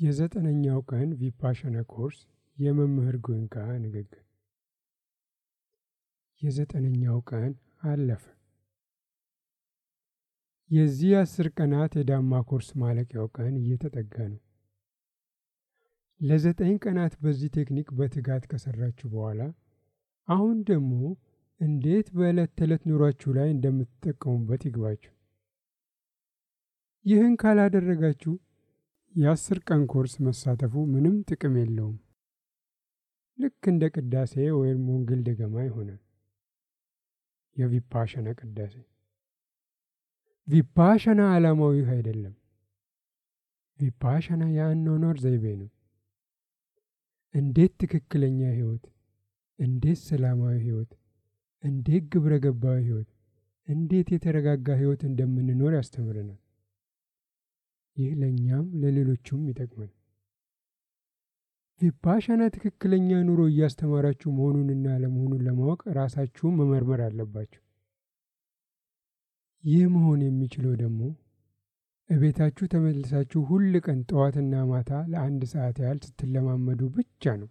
የዘጠነኛው ቀን ቪፓሸና ኮርስ የመምህር ጎንካ ንግግር። የዘጠነኛው ቀን አለፈ። የዚህ አስር ቀናት የዳማ ኮርስ ማለቂያው ቀን እየተጠጋ ነው። ለዘጠኝ ቀናት በዚህ ቴክኒክ በትጋት ከሰራችሁ በኋላ አሁን ደግሞ እንዴት በዕለት ተዕለት ኑሯችሁ ላይ እንደምትጠቀሙበት ይግባችሁ። ይህን ካላደረጋችሁ የአስር ቀን ኮርስ መሳተፉ ምንም ጥቅም የለውም። ልክ እንደ ቅዳሴ ወይም ወንጌል ደገማ ይሆናል። የቪፓሸና ቅዳሴ ቪፓሸና ዓላማዊ አይደለም። ቪፓሸና የአኗኗር ዘይቤ ነው። እንዴት ትክክለኛ ህይወት፣ እንዴት ሰላማዊ ህይወት፣ እንዴት ግብረ ገባዊ ህይወት፣ እንዴት የተረጋጋ ህይወት እንደምንኖር ያስተምረናል። ይህ ለእኛም ለሌሎቹም ይጠቅማል። ቪፓሸና ትክክለኛ ኑሮ እያስተማራችሁ መሆኑንና አለመሆኑን ለማወቅ ራሳችሁን መመርመር አለባችሁ። ይህ መሆን የሚችለው ደግሞ እቤታችሁ ተመልሳችሁ ሁል ቀን ጠዋትና ማታ ለአንድ ሰዓት ያህል ስትለማመዱ ብቻ ነው።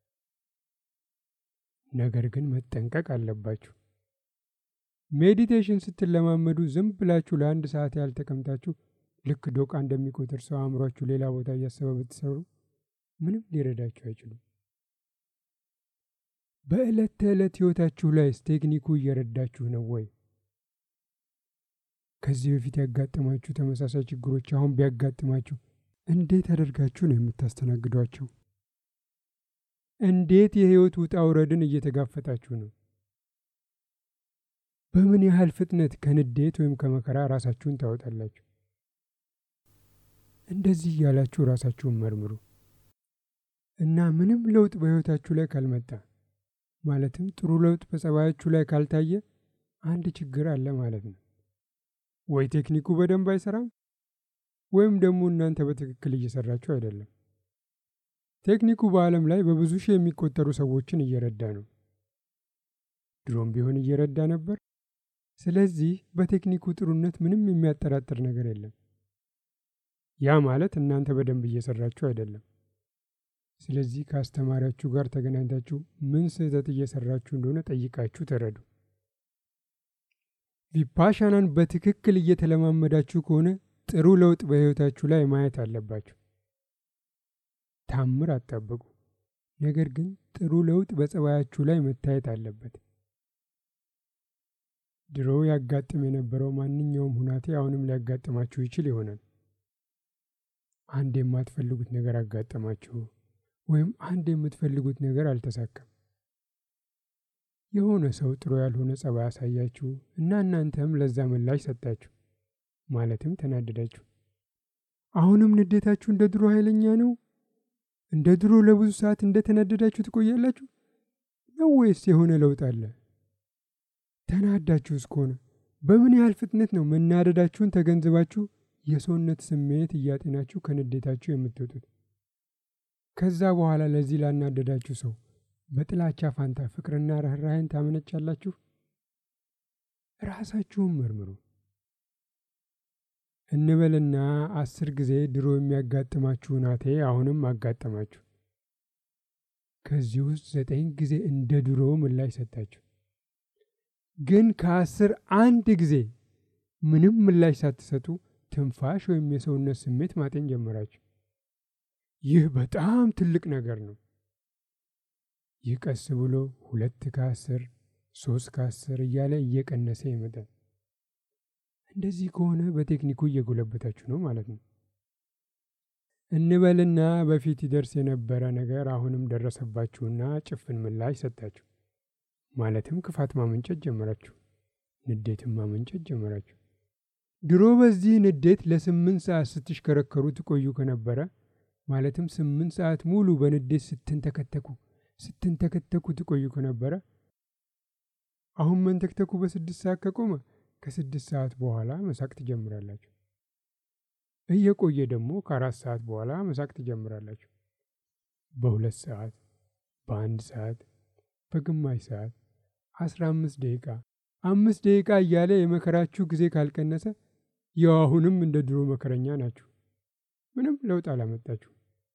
ነገር ግን መጠንቀቅ አለባችሁ። ሜዲቴሽን ስትለማመዱ ዝም ብላችሁ ለአንድ ሰዓት ያህል ተቀምጣችሁ ልክ ዶቃ እንደሚቆጥር ሰው አእምሯችሁ ሌላ ቦታ እያሰበ ብትሰሩ ምንም ሊረዳችሁ አይችሉም። በዕለት ተዕለት ህይወታችሁ ላይስ ቴክኒኩ እየረዳችሁ ነው ወይ? ከዚህ በፊት ያጋጠማችሁ ተመሳሳይ ችግሮች አሁን ቢያጋጥማችሁ እንዴት አደርጋችሁ ነው የምታስተናግዷቸው? እንዴት የህይወት ውጣ ውረድን እየተጋፈጣችሁ ነው? በምን ያህል ፍጥነት ከንዴት ወይም ከመከራ ራሳችሁን ታወጣላችሁ? እንደዚህ እያላችሁ ራሳችሁን መርምሩ እና ምንም ለውጥ በህይወታችሁ ላይ ካልመጣ ማለትም ጥሩ ለውጥ በጸባያችሁ ላይ ካልታየ አንድ ችግር አለ ማለት ነው። ወይ ቴክኒኩ በደንብ አይሰራም ወይም ደግሞ እናንተ በትክክል እየሰራችሁ አይደለም። ቴክኒኩ በዓለም ላይ በብዙ ሺህ የሚቆጠሩ ሰዎችን እየረዳ ነው። ድሮም ቢሆን እየረዳ ነበር። ስለዚህ በቴክኒኩ ጥሩነት ምንም የሚያጠራጥር ነገር የለም። ያ ማለት እናንተ በደንብ እየሰራችሁ አይደለም። ስለዚህ ከአስተማሪያችሁ ጋር ተገናኝታችሁ ምን ስህተት እየሰራችሁ እንደሆነ ጠይቃችሁ ተረዱ። ቪፓሻናን በትክክል እየተለማመዳችሁ ከሆነ ጥሩ ለውጥ በህይወታችሁ ላይ ማየት አለባችሁ። ታምር አትጠብቁ። ነገር ግን ጥሩ ለውጥ በጸባያችሁ ላይ መታየት አለበት። ድሮ ያጋጥም የነበረው ማንኛውም ሁናቴ አሁንም ሊያጋጥማችሁ ይችል ይሆናል። አንድ የማትፈልጉት ነገር አጋጠማችሁ፣ ወይም አንድ የምትፈልጉት ነገር አልተሳካም። የሆነ ሰው ጥሩ ያልሆነ ጸባይ ያሳያችሁ እና እናንተም ለዛ ምላሽ ሰጣችሁ፣ ማለትም ተናደዳችሁ። አሁንም ንዴታችሁ እንደ ድሮ ኃይለኛ ነው? እንደ ድሮ ለብዙ ሰዓት እንደተናደዳችሁ ትቆያላችሁ ነው ወይስ የሆነ ለውጥ አለ? ተናዳችሁ እስከሆነ በምን ያህል ፍጥነት ነው መናደዳችሁን ተገንዝባችሁ የሰውነት ስሜት እያጤናችሁ ከንዴታችሁ የምትወጡት? ከዛ በኋላ ለዚህ ላናደዳችሁ ሰው በጥላቻ ፋንታ ፍቅርና ርኅራኄን ታመነጫላችሁ? ራሳችሁን መርምሩ እንበልና አስር ጊዜ ድሮ የሚያጋጥማችሁ ናቴ አሁንም አጋጠማችሁ። ከዚህ ውስጥ ዘጠኝ ጊዜ እንደ ድሮ ምላሽ ሰጣችሁ። ግን ከአስር አንድ ጊዜ ምንም ምላሽ ሳትሰጡ ትንፋሽ ወይም የሰውነት ስሜት ማጤን ጀመራችሁ። ይህ በጣም ትልቅ ነገር ነው። ይህ ቀስ ብሎ ሁለት ከአስር ሶስት ከአስር እያለ እየቀነሰ ይመጣል። እንደዚህ ከሆነ በቴክኒኩ እየጎለበታችሁ ነው ማለት ነው። እንበልና በፊት ይደርስ የነበረ ነገር አሁንም ደረሰባችሁና ጭፍን ምላሽ ሰጣችሁ። ማለትም ክፋት ማመንጨት ጀመራችሁ፣ ንዴትን ማመንጨት ጀመራችሁ። ድሮ በዚህ ንዴት ለስምንት ሰዓት ስትሽከረከሩ ትቆዩ ከነበረ ማለትም ስምንት ሰዓት ሙሉ በንዴት ስትንተከተኩ ስትንተከተኩ ትቆዩ ከነበረ አሁን መንተክተኩ በስድስት ሰዓት ከቆመ ከስድስት ሰዓት በኋላ መሳቅ ትጀምራላችሁ። እየቆየ ደግሞ ከአራት ሰዓት በኋላ መሳቅ ትጀምራላችሁ። በሁለት ሰዓት፣ በአንድ ሰዓት፣ በግማሽ ሰዓት፣ አስራ አምስት ደቂቃ፣ አምስት ደቂቃ እያለ የመከራችሁ ጊዜ ካልቀነሰ ያው አሁንም እንደ ድሮ መከረኛ ናችሁ። ምንም ለውጥ አላመጣችሁ።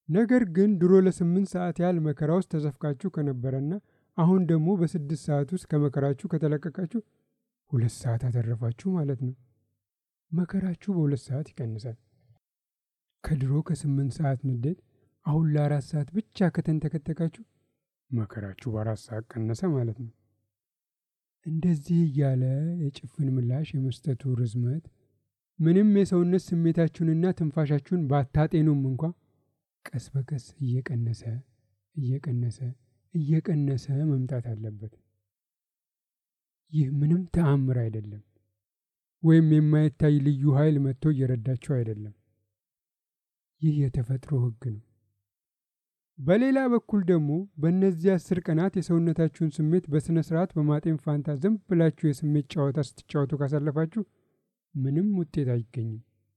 ነገር ግን ድሮ ለስምንት ሰዓት ያህል መከራ ውስጥ ተዘፍቃችሁ ከነበረና አሁን ደግሞ በስድስት ሰዓት ውስጥ ከመከራችሁ ከተለቀቃችሁ ሁለት ሰዓት አተረፋችሁ ማለት ነው። መከራችሁ በሁለት ሰዓት ይቀንሳል። ከድሮ ከስምንት ሰዓት ንዴት አሁን ለአራት ሰዓት ብቻ ከተንተከተካችሁ መከራችሁ በአራት ሰዓት ቀነሰ ማለት ነው። እንደዚህ እያለ የጭፍን ምላሽ የመስጠቱ ርዝመት ምንም የሰውነት ስሜታችሁንና ትንፋሻችሁን ባታጤኑም እንኳ ቀስ በቀስ እየቀነሰ እየቀነሰ እየቀነሰ መምጣት አለበት። ይህ ምንም ተአምር አይደለም፣ ወይም የማይታይ ልዩ ኃይል መጥቶ እየረዳችሁ አይደለም። ይህ የተፈጥሮ ሕግ ነው። በሌላ በኩል ደግሞ በእነዚህ አስር ቀናት የሰውነታችሁን ስሜት በሥነ ሥርዓት በማጤን ፋንታ ዝም ብላችሁ የስሜት ጨዋታ ስትጫወቱ ካሳለፋችሁ ምንም ውጤት አይገኝም።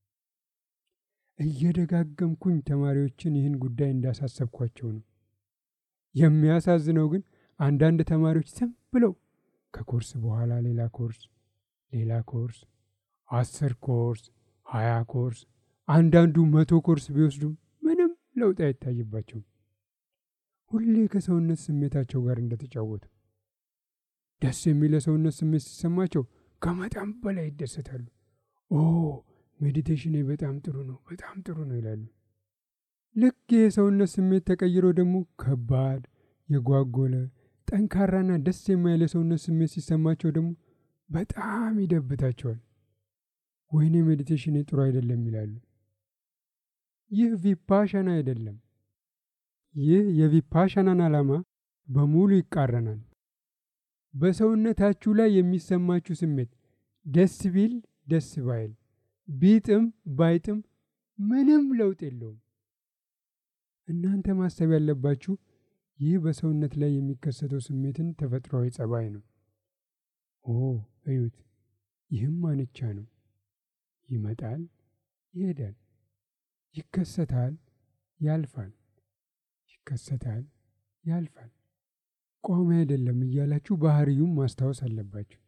እየደጋገምኩኝ ተማሪዎችን ይህን ጉዳይ እንዳሳሰብኳቸው ነው። የሚያሳዝነው ግን አንዳንድ ተማሪዎች ዝም ብለው ከኮርስ በኋላ ሌላ ኮርስ፣ ሌላ ኮርስ፣ አስር ኮርስ፣ ሀያ ኮርስ፣ አንዳንዱ መቶ ኮርስ ቢወስዱም ምንም ለውጥ አይታይባቸውም። ሁሌ ከሰውነት ስሜታቸው ጋር እንደተጫወቱ። ደስ የሚል የሰውነት ስሜት ሲሰማቸው ከመጠን በላይ ይደሰታሉ። ኦ ሜዲቴሽን በጣም ጥሩ ነው፣ በጣም ጥሩ ነው ይላሉ። ልክ የሰውነት ስሜት ተቀይሮ ደግሞ ከባድ፣ የጓጎለ፣ ጠንካራና ደስ የማይል የሰውነት ስሜት ሲሰማቸው ደግሞ በጣም ይደብታቸዋል። ወይኔ ሜዲቴሽን ጥሩ አይደለም ይላሉ። ይህ ቪፓሻና አይደለም። ይህ የቪፓሻናን ዓላማ በሙሉ ይቃረናል። በሰውነታችሁ ላይ የሚሰማችሁ ስሜት ደስ ቢል ደስ ባይል ቢጥም ባይጥም ምንም ለውጥ የለውም። እናንተ ማሰብ ያለባችሁ ይህ በሰውነት ላይ የሚከሰተው ስሜትን ተፈጥሯዊ ጸባይ ነው። ኦ እዩት፣ ይህም ማንቻ ነው። ይመጣል፣ ይሄዳል፣ ይከሰታል፣ ያልፋል፣ ይከሰታል፣ ያልፋል። ቆመ አይደለም እያላችሁ ባህሪዩም ማስታወስ አለባችሁ።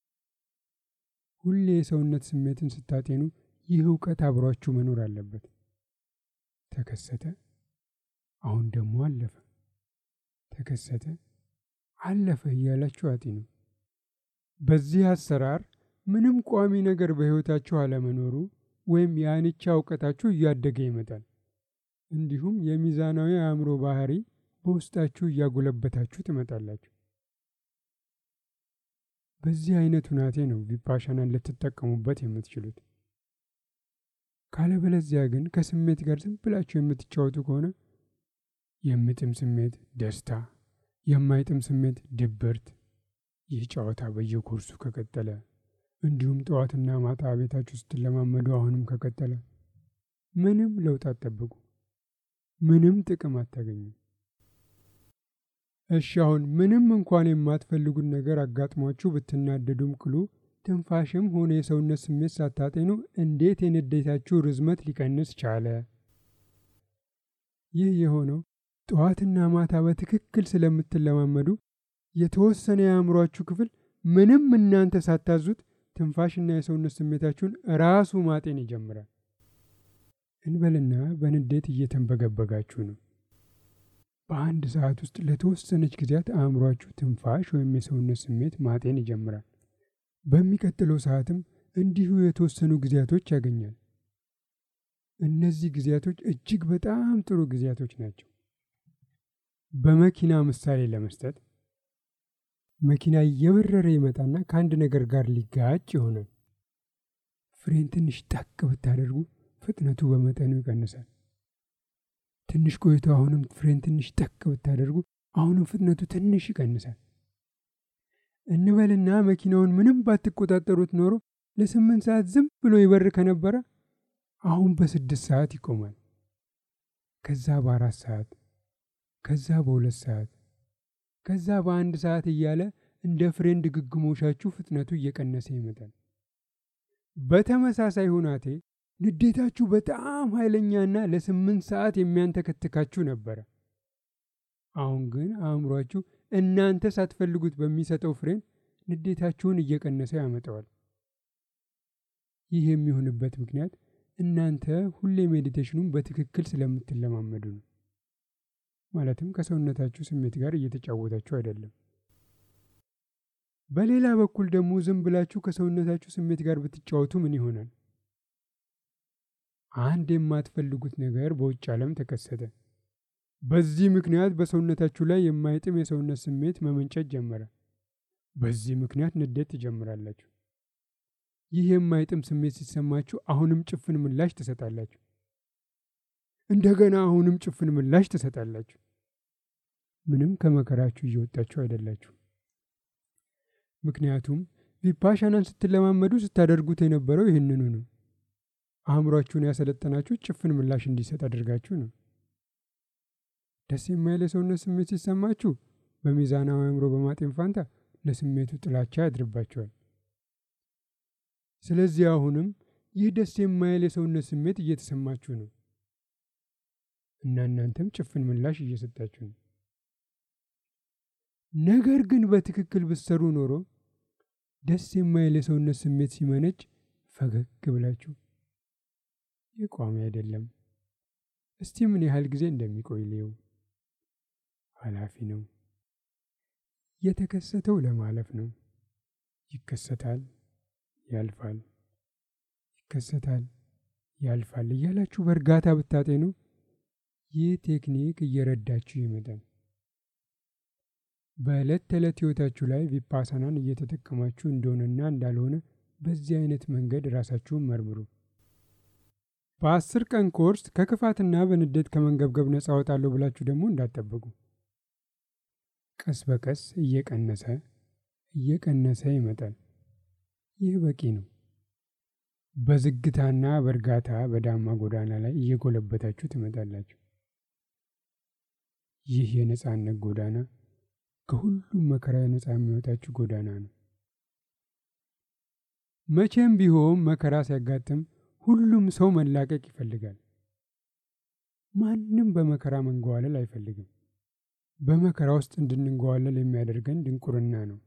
ሁሌ የሰውነት ስሜትን ስታጤኑ ይህ እውቀት አብሯችሁ መኖር አለበት። ተከሰተ፣ አሁን ደግሞ አለፈ፣ ተከሰተ፣ አለፈ እያላችሁ አጢኑ። በዚህ አሰራር ምንም ቋሚ ነገር በሕይወታችሁ አለመኖሩ ወይም የአንቻ እውቀታችሁ እያደገ ይመጣል። እንዲሁም የሚዛናዊ አእምሮ ባህሪ በውስጣችሁ እያጎለበታችሁ ትመጣላችሁ። በዚህ አይነት ሁናቴ ነው ቪፓሻናን ልትጠቀሙበት የምትችሉት። ካለበለዚያ ግን ከስሜት ጋር ዝም ብላችሁ የምትጫወቱ ከሆነ የምጥም ስሜት ደስታ፣ የማይጥም ስሜት ድብርት። ይህ ጨዋታ በየኮርሱ ከቀጠለ እንዲሁም ጠዋትና ማታ ቤታችሁ ስትለማመዱ አሁንም ከቀጠለ ምንም ለውጥ አትጠብቁ፣ ምንም ጥቅም አታገኙም። እሺ አሁን ምንም እንኳን የማትፈልጉት ነገር አጋጥሟችሁ ብትናደዱም ቅሉ ትንፋሽም ሆነ የሰውነት ስሜት ሳታጤኑ እንዴት የንዴታችሁ ርዝመት ሊቀንስ ቻለ? ይህ የሆነው ጠዋትና ማታ በትክክል ስለምትለማመዱ የተወሰነ የአእምሯችሁ ክፍል ምንም እናንተ ሳታዙት ትንፋሽና የሰውነት ስሜታችሁን ራሱ ማጤን ይጀምራል። እንበልና በንዴት እየተንበገበጋችሁ ነው። በአንድ ሰዓት ውስጥ ለተወሰነች ጊዜያት አእምሯችሁ ትንፋሽ ወይም የሰውነት ስሜት ማጤን ይጀምራል። በሚቀጥለው ሰዓትም እንዲሁ የተወሰኑ ጊዜያቶች ያገኛል። እነዚህ ጊዜያቶች እጅግ በጣም ጥሩ ጊዜያቶች ናቸው። በመኪና ምሳሌ ለመስጠት መኪና እየበረረ ይመጣና ከአንድ ነገር ጋር ሊጋጭ ይሆናል። ፍሬን ትንሽ ጠቅ ብታደርጉ ፍጥነቱ በመጠኑ ይቀንሳል። ትንሽ ቆይቶ አሁንም ፍሬን ትንሽ ጠቅ ብታደርጉ አሁንም ፍጥነቱ ትንሽ ይቀንሳል። እንበልና መኪናውን ምንም ባትቆጣጠሩት ኖሮ ለስምንት ሰዓት ዝም ብሎ ይበር ከነበረ አሁን በስድስት ሰዓት ይቆማል። ከዛ በአራት ሰዓት፣ ከዛ በሁለት ሰዓት፣ ከዛ በአንድ ሰዓት እያለ እንደ ፍሬን ድግግሞሻችሁ ፍጥነቱ እየቀነሰ ይመጣል። በተመሳሳይ ሁናቴ ንዴታችሁ በጣም ኃይለኛና ለስምንት ሰዓት የሚያንተከትካችሁ ነበረ። አሁን ግን አእምሯችሁ እናንተ ሳትፈልጉት በሚሰጠው ፍሬን ንዴታችሁን እየቀነሰ ያመጣዋል። ይህ የሚሆንበት ምክንያት እናንተ ሁሌ ሜዲቴሽኑን በትክክል ስለምትለማመዱ ነው። ማለትም ከሰውነታችሁ ስሜት ጋር እየተጫወታችሁ አይደለም። በሌላ በኩል ደግሞ ዝም ብላችሁ ከሰውነታችሁ ስሜት ጋር ብትጫወቱ ምን ይሆናል? አንድ የማትፈልጉት ነገር በውጭ ዓለም ተከሰተ። በዚህ ምክንያት በሰውነታችሁ ላይ የማይጥም የሰውነት ስሜት መመንጨት ጀመረ። በዚህ ምክንያት ንዴት ትጀምራላችሁ። ይህ የማይጥም ስሜት ሲሰማችሁ አሁንም ጭፍን ምላሽ ትሰጣላችሁ። እንደገና አሁንም ጭፍን ምላሽ ትሰጣላችሁ። ምንም ከመከራችሁ እየወጣችሁ አይደላችሁ። ምክንያቱም ቪፓሻናን ስትለማመዱ ስታደርጉት የነበረው ይህንኑ ነው። አእምሯችሁን ያሰለጠናችሁ ጭፍን ምላሽ እንዲሰጥ አድርጋችሁ ነው። ደስ የማይል የሰውነት ስሜት ሲሰማችሁ በሚዛናዊ አእምሮ በማጤን ፋንታ ለስሜቱ ጥላቻ ያድርባቸዋል። ስለዚህ አሁንም ይህ ደስ የማይል የሰውነት ስሜት እየተሰማችሁ ነው እና እናንተም ጭፍን ምላሽ እየሰጣችሁ ነው። ነገር ግን በትክክል ብትሰሩ ኖሮ ደስ የማይል የሰውነት ስሜት ሲመነጭ ፈገግ ብላችሁ ይህ ቋሚ አይደለም፣ እስቲ ምን ያህል ጊዜ እንደሚቆይ ልየው፣ ኃላፊ ነው፣ የተከሰተው ለማለፍ ነው፣ ይከሰታል፣ ያልፋል፣ ይከሰታል፣ ያልፋል እያላችሁ በእርጋታ ብታጤኑ ይህ ቴክኒክ እየረዳችሁ ይመጣል። በዕለት ተዕለት ሕይወታችሁ ላይ ቪፓሳናን እየተጠቀማችሁ እንደሆነና እንዳልሆነ በዚህ አይነት መንገድ ራሳችሁን መርምሩ። በአስር ቀን ኮርስ ከክፋትና በንዴት ከመንገብገብ ነፃ ወጣለሁ ብላችሁ ደግሞ እንዳትጠብቁ። ቀስ በቀስ እየቀነሰ እየቀነሰ ይመጣል። ይህ በቂ ነው። በዝግታና በእርጋታ በዳማ ጎዳና ላይ እየጎለበታችሁ ትመጣላችሁ። ይህ የነፃነት ጎዳና ከሁሉም መከራ ነፃ የሚወጣችሁ ጎዳና ነው። መቼም ቢሆን መከራ ሲያጋጥም ሁሉም ሰው መላቀቅ ይፈልጋል። ማንም በመከራ መንገዋለል አይፈልግም። በመከራ ውስጥ እንድንንገዋለል የሚያደርገን ድንቁርና ነው።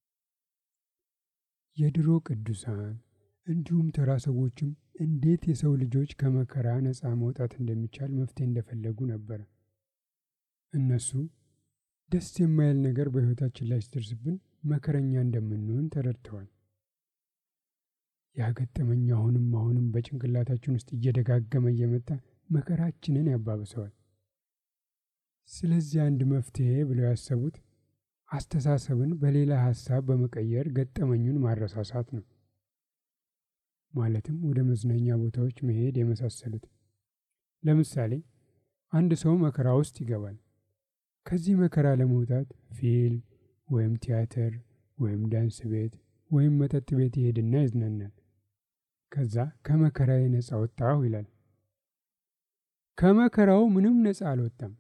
የድሮ ቅዱሳን እንዲሁም ተራ ሰዎችም እንዴት የሰው ልጆች ከመከራ ነፃ መውጣት እንደሚቻል መፍትሄ እንደፈለጉ ነበረ። እነሱ ደስ የማይል ነገር በሕይወታችን ላይ ሲደርስብን መከረኛ እንደምንሆን ተረድተዋል። ያገጠመኝ አሁንም አሁንም በጭንቅላታችን ውስጥ እየደጋገመ እየመጣ መከራችንን ያባብሰዋል። ስለዚህ አንድ መፍትሄ ብለው ያሰቡት አስተሳሰብን በሌላ ሀሳብ በመቀየር ገጠመኙን ማረሳሳት ነው። ማለትም ወደ መዝናኛ ቦታዎች መሄድ የመሳሰሉት። ለምሳሌ አንድ ሰው መከራ ውስጥ ይገባል። ከዚህ መከራ ለመውጣት ፊልም ወይም ቲያትር ወይም ዳንስ ቤት ወይም መጠጥ ቤት ይሄድና ይዝናናል። ከዛ ከመከራዬ ነፃ ወጣሁ ይላል። ከመከራው ምንም ነፃ አልወጣም።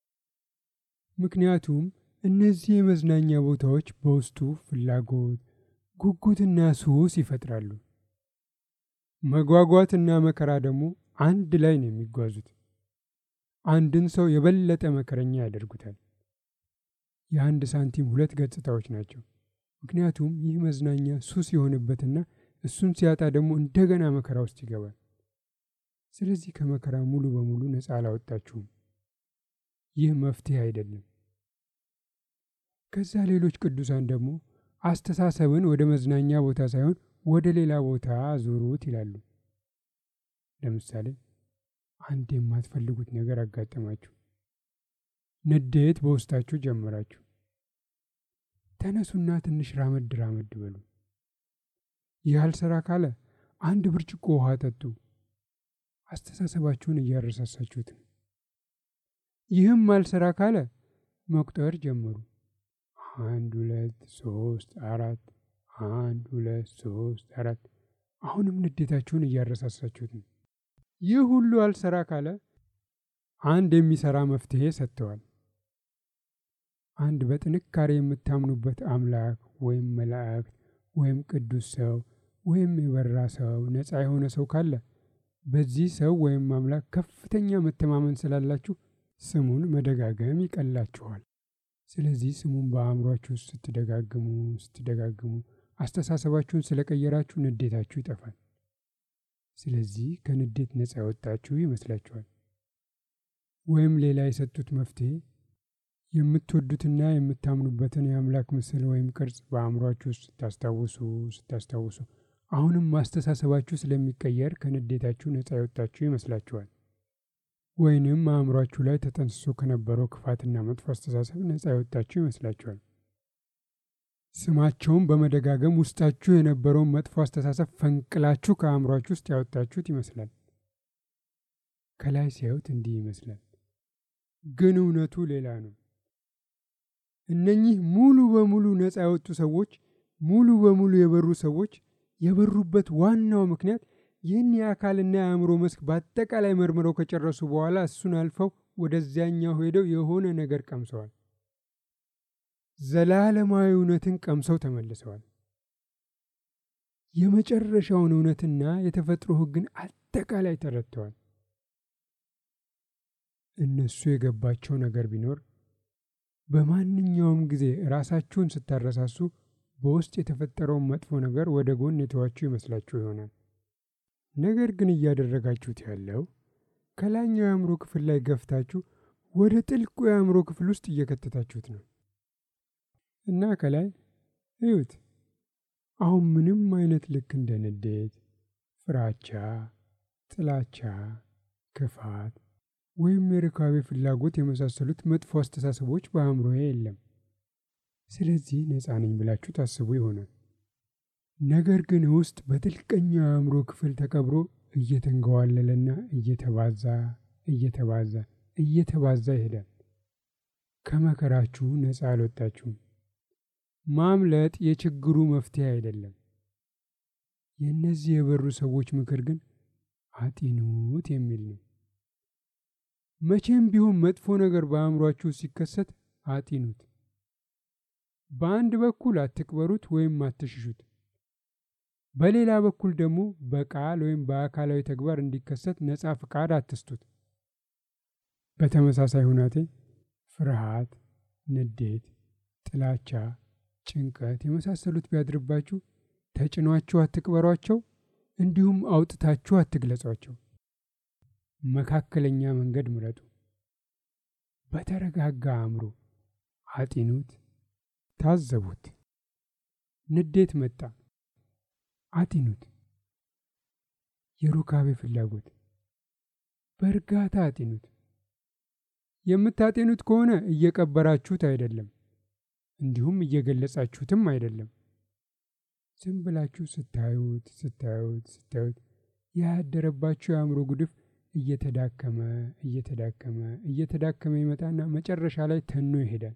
ምክንያቱም እነዚህ የመዝናኛ ቦታዎች በውስጡ ፍላጎት፣ ጉጉትና ሱስ ይፈጥራሉ። መጓጓትና መከራ ደግሞ አንድ ላይ ነው የሚጓዙት። አንድን ሰው የበለጠ መከረኛ ያደርጉታል። የአንድ ሳንቲም ሁለት ገጽታዎች ናቸው። ምክንያቱም ይህ መዝናኛ ሱስ የሆነበትና እሱን ሲያጣ ደግሞ እንደገና መከራ ውስጥ ይገባል። ስለዚህ ከመከራ ሙሉ በሙሉ ነፃ አላወጣችሁም። ይህ መፍትሄ አይደለም። ከዛ ሌሎች ቅዱሳን ደግሞ አስተሳሰብን ወደ መዝናኛ ቦታ ሳይሆን ወደ ሌላ ቦታ ዙሩት ይላሉ። ለምሳሌ አንድ የማትፈልጉት ነገር አጋጠማችሁ፣ ንዴት በውስጣችሁ ጀመራችሁ። ተነሱና ትንሽ ራመድ ራመድ በሉ። ይህ አልሰራ ካለ አንድ ብርጭቆ ውሃ ጠጡ። አስተሳሰባችሁን እያረሳሳችሁት ነው። ይህም አልሰራ ካለ መቁጠር ጀመሩ። አንድ ሁለት ሶስት አራት፣ አንድ ሁለት ሶስት አራት። አሁንም ንዴታችሁን እያረሳሳችሁት ነው። ይህ ሁሉ አልሰራ ካለ አንድ የሚሰራ መፍትሄ ሰጥተዋል። አንድ በጥንካሬ የምታምኑበት አምላክ ወይም መላእክት ወይም ቅዱስ ሰው ወይም የበራ ሰው ነፃ የሆነ ሰው ካለ በዚህ ሰው ወይም አምላክ ከፍተኛ መተማመን ስላላችሁ ስሙን መደጋገም ይቀላችኋል። ስለዚህ ስሙን በአእምሯችሁ ውስጥ ስትደጋግሙ ስትደጋግሙ አስተሳሰባችሁን ስለቀየራችሁ ንዴታችሁ ይጠፋል። ስለዚህ ከንዴት ነፃ ያወጣችሁ ይመስላችኋል። ወይም ሌላ የሰጡት መፍትሄ የምትወዱትና የምታምኑበትን የአምላክ ምስል ወይም ቅርጽ በአእምሯችሁ ውስጥ ስታስታውሱ ስታስታውሱ አሁንም ማስተሳሰባችሁ ስለሚቀየር ከንዴታችሁ ነፃ የወጣችሁ ይመስላችኋል። ወይንም አእምሯችሁ ላይ ተጠንስሶ ከነበረው ክፋትና መጥፎ አስተሳሰብ ነፃ የወጣችሁ ይመስላችኋል። ስማቸውን በመደጋገም ውስጣችሁ የነበረውን መጥፎ አስተሳሰብ ፈንቅላችሁ ከአእምሯችሁ ውስጥ ያወጣችሁት ይመስላል። ከላይ ሲያዩት እንዲህ ይመስላል፣ ግን እውነቱ ሌላ ነው። እነኚህ ሙሉ በሙሉ ነፃ የወጡ ሰዎች፣ ሙሉ በሙሉ የበሩ ሰዎች የበሩበት ዋናው ምክንያት ይህን የአካልና የአእምሮ መስክ በአጠቃላይ መርምረው ከጨረሱ በኋላ እሱን አልፈው ወደዚያኛው ሄደው የሆነ ነገር ቀምሰዋል። ዘላለማዊ እውነትን ቀምሰው ተመልሰዋል። የመጨረሻውን እውነትና የተፈጥሮ ሕግን አጠቃላይ ተረድተዋል። እነሱ የገባቸው ነገር ቢኖር በማንኛውም ጊዜ ራሳችሁን ስታረሳሱ በውስጥ የተፈጠረውን መጥፎ ነገር ወደ ጎን የተዋችሁ ይመስላችሁ ይሆናል። ነገር ግን እያደረጋችሁት ያለው ከላይኛው የአእምሮ ክፍል ላይ ገፍታችሁ ወደ ጥልቁ የአእምሮ ክፍል ውስጥ እየከተታችሁት ነው እና ከላይ እዩት። አሁን ምንም አይነት ልክ እንደ ንዴት፣ ፍራቻ፣ ጥላቻ፣ ክፋት ወይም የርካቤ ፍላጎት የመሳሰሉት መጥፎ አስተሳሰቦች በአእምሮዬ የለም። ስለዚህ ነፃ ነኝ ብላችሁ ታስቡ ይሆናል። ነገር ግን ውስጥ በጥልቀኛው የአእምሮ ክፍል ተቀብሮ እየተንገዋለለና እየተባዛ እየተባዛ እየተባዛ ይሄዳል። ከመከራችሁ ነፃ አልወጣችሁም። ማምለጥ የችግሩ መፍትሄ አይደለም። የእነዚህ የበሩ ሰዎች ምክር ግን አጢኑት የሚል ነው። መቼም ቢሆን መጥፎ ነገር በአእምሯችሁ ሲከሰት አጢኑት። በአንድ በኩል አትቅበሩት ወይም አትሽሹት። በሌላ በኩል ደግሞ በቃል ወይም በአካላዊ ተግባር እንዲከሰት ነፃ ፍቃድ አትስጡት። በተመሳሳይ ሁናቴ ፍርሃት፣ ንዴት፣ ጥላቻ፣ ጭንቀት የመሳሰሉት ቢያድርባችሁ ተጭኗችሁ አትቅበሯቸው፣ እንዲሁም አውጥታችሁ አትግለጿቸው። መካከለኛ መንገድ ምረጡ። በተረጋጋ አእምሮ አጢኑት፣ ታዘቡት። ንዴት መጣ፣ አጢኑት። የሩካቤ ፍላጎት በእርጋታ አጢኑት። የምታጤኑት ከሆነ እየቀበራችሁት አይደለም፣ እንዲሁም እየገለጻችሁትም አይደለም። ዝም ብላችሁ ስታዩት ስታዩት ስታዩት ያደረባችሁ የአእምሮ ጉድፍ እየተዳከመ እየተዳከመ እየተዳከመ ይመጣና መጨረሻ ላይ ተኖ ይሄዳል።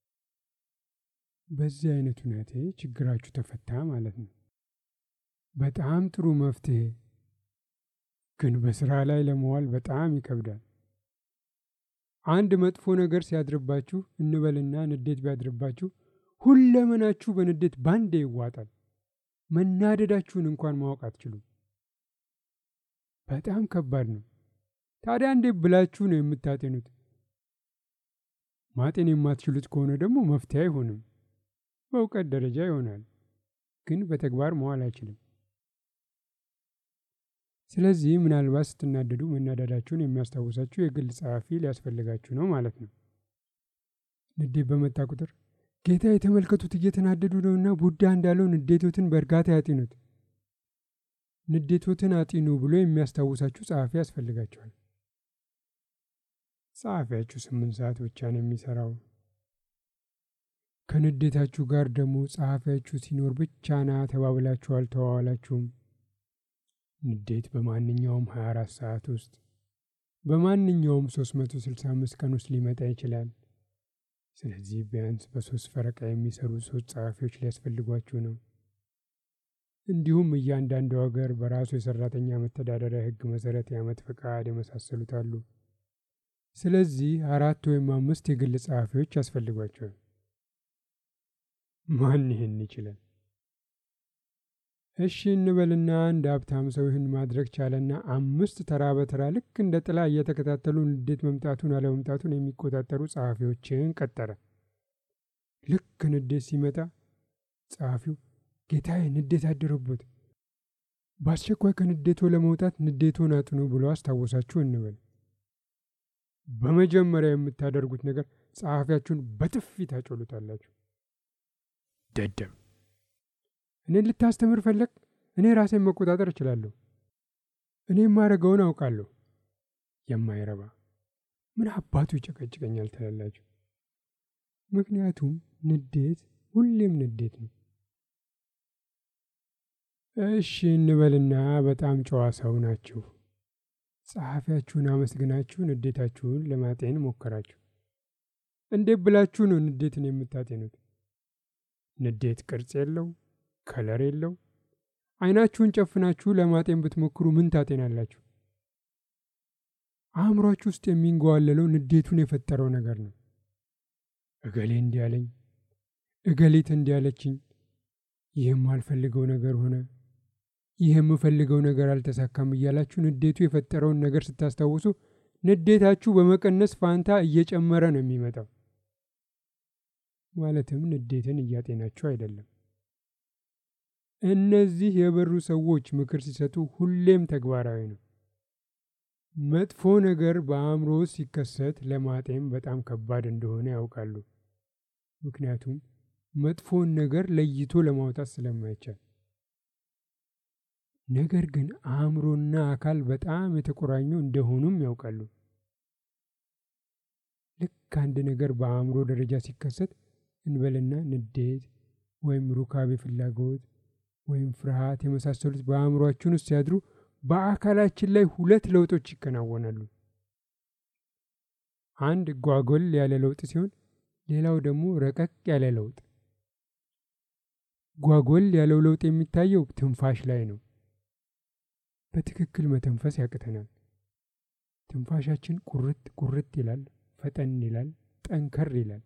በዚህ አይነት ሁኔታ ችግራችሁ ተፈታ ማለት ነው። በጣም ጥሩ መፍትሄ፣ ግን በስራ ላይ ለመዋል በጣም ይከብዳል። አንድ መጥፎ ነገር ሲያድርባችሁ እንበልና ንዴት ቢያድርባችሁ ሁለመናችሁ በንዴት ባንዴ ይዋጣል። መናደዳችሁን እንኳን ማወቅ አትችሉም። በጣም ከባድ ነው። ታዲያ እንዴት ብላችሁ ነው የምታጤኑት? ማጤን የማትችሉት ከሆነ ደግሞ መፍትሄ አይሆንም። በእውቀት ደረጃ ይሆናል፣ ግን በተግባር መዋል አይችልም። ስለዚህ ምናልባት ስትናደዱ መናደዳችሁን የሚያስታውሳችሁ የግል ጸሐፊ ሊያስፈልጋችሁ ነው ማለት ነው። ንዴት በመጣ ቁጥር ጌታ የተመልከቱት እየተናደዱ ነውና ቡዳ እንዳለው ንዴቶትን በእርጋታ ያጢኑት፣ ንዴቶትን አጢኑ ብሎ የሚያስታውሳችሁ ጸሐፊ ያስፈልጋችኋል። ጸሐፊያችሁ ስምንት ሰዓት ብቻ ነው የሚሰራው። ከንዴታችሁ ጋር ደግሞ ጸሐፊያችሁ ሲኖር ብቻ ና ተባብላችሁ አልተዋዋላችሁም። ንዴት በማንኛውም 24 ሰዓት ውስጥ በማንኛውም 365 ቀን ውስጥ ሊመጣ ይችላል። ስለዚህ ቢያንስ በሶስት ፈረቃ የሚሰሩ ሶስት ጸሐፊዎች ሊያስፈልጓችሁ ነው። እንዲሁም እያንዳንዱ ሀገር በራሱ የሰራተኛ መተዳደሪያ ሕግ መሰረት የዓመት ፈቃድ የመሳሰሉት አሉ። ስለዚህ አራት ወይም አምስት የግል ጸሐፊዎች ያስፈልጓቸዋል። ማን ይህን ይችላል? እሺ እንበልና አንድ ሀብታም ሰው ይህን ማድረግ ቻለና አምስት ተራ በተራ ልክ እንደ ጥላ እየተከታተሉ ንዴት መምጣቱን አለመምጣቱን የሚቆጣጠሩ ጸሐፊዎችን ቀጠረ። ልክ ንዴት ሲመጣ ጸሐፊው ጌታዬ ንዴት አደረቦት፣ በአስቸኳይ ከንዴቶ ለመውጣት ንዴቶን አጥኑ ብሎ አስታወሳችሁ እንበል። በመጀመሪያ የምታደርጉት ነገር ጸሐፊያችሁን በጥፊ ታጮሉታላችሁ። ደደብ! እኔን ልታስተምር ፈለግ? እኔ ራሴን መቆጣጠር እችላለሁ። እኔ የማደርገውን አውቃለሁ። የማይረባ ምን አባቱ ይጨቀጭቀኛል ትላላችሁ። ምክንያቱም ንዴት ሁሌም ንዴት ነው። እሺ እንበልና በጣም ጨዋ ሰው ናችሁ። ጸሐፊያችሁን አመስግናችሁ ንዴታችሁን ለማጤን ሞከራችሁ። እንዴት ብላችሁ ነው ንዴትን የምታጤኑት? ንዴት ቅርጽ የለው፣ ከለር የለው። አይናችሁን ጨፍናችሁ ለማጤን ብትሞክሩ ምን ታጤናላችሁ? አእምሯችሁ ውስጥ የሚንገዋለለው ንዴቱን የፈጠረው ነገር ነው። እገሌ እንዲያለኝ፣ እገሌት እንዲያለችኝ፣ ይህም አልፈልገው ነገር ሆነ፣ ይህ የምፈልገው ነገር አልተሳካም እያላችሁ ንዴቱ የፈጠረውን ነገር ስታስታውሱ ንዴታችሁ በመቀነስ ፋንታ እየጨመረ ነው የሚመጣው። ማለትም ንዴትን እያጤናችሁ አይደለም። እነዚህ የበሩ ሰዎች ምክር ሲሰጡ ሁሌም ተግባራዊ ነው። መጥፎ ነገር በአእምሮ ሲከሰት ለማጤን በጣም ከባድ እንደሆነ ያውቃሉ። ምክንያቱም መጥፎን ነገር ለይቶ ለማውጣት ስለማይቻል። ነገር ግን አእምሮና አካል በጣም የተቆራኙ እንደሆኑም ያውቃሉ። ልክ አንድ ነገር በአእምሮ ደረጃ ሲከሰት እንበልና ንዴት ወይም ሩካቤ ፍላጎት ወይም ፍርሃት የመሳሰሉት በአእምሯችን ውስጥ ሲያድሩ በአካላችን ላይ ሁለት ለውጦች ይከናወናሉ። አንድ ጓጎል ያለ ለውጥ ሲሆን፣ ሌላው ደግሞ ረቀቅ ያለ ለውጥ። ጓጎል ያለው ለውጥ የሚታየው ትንፋሽ ላይ ነው። በትክክል መተንፈስ ያቅተናል። ትንፋሻችን ቁርጥ ቁርጥ ይላል፣ ፈጠን ይላል፣ ጠንከር ይላል።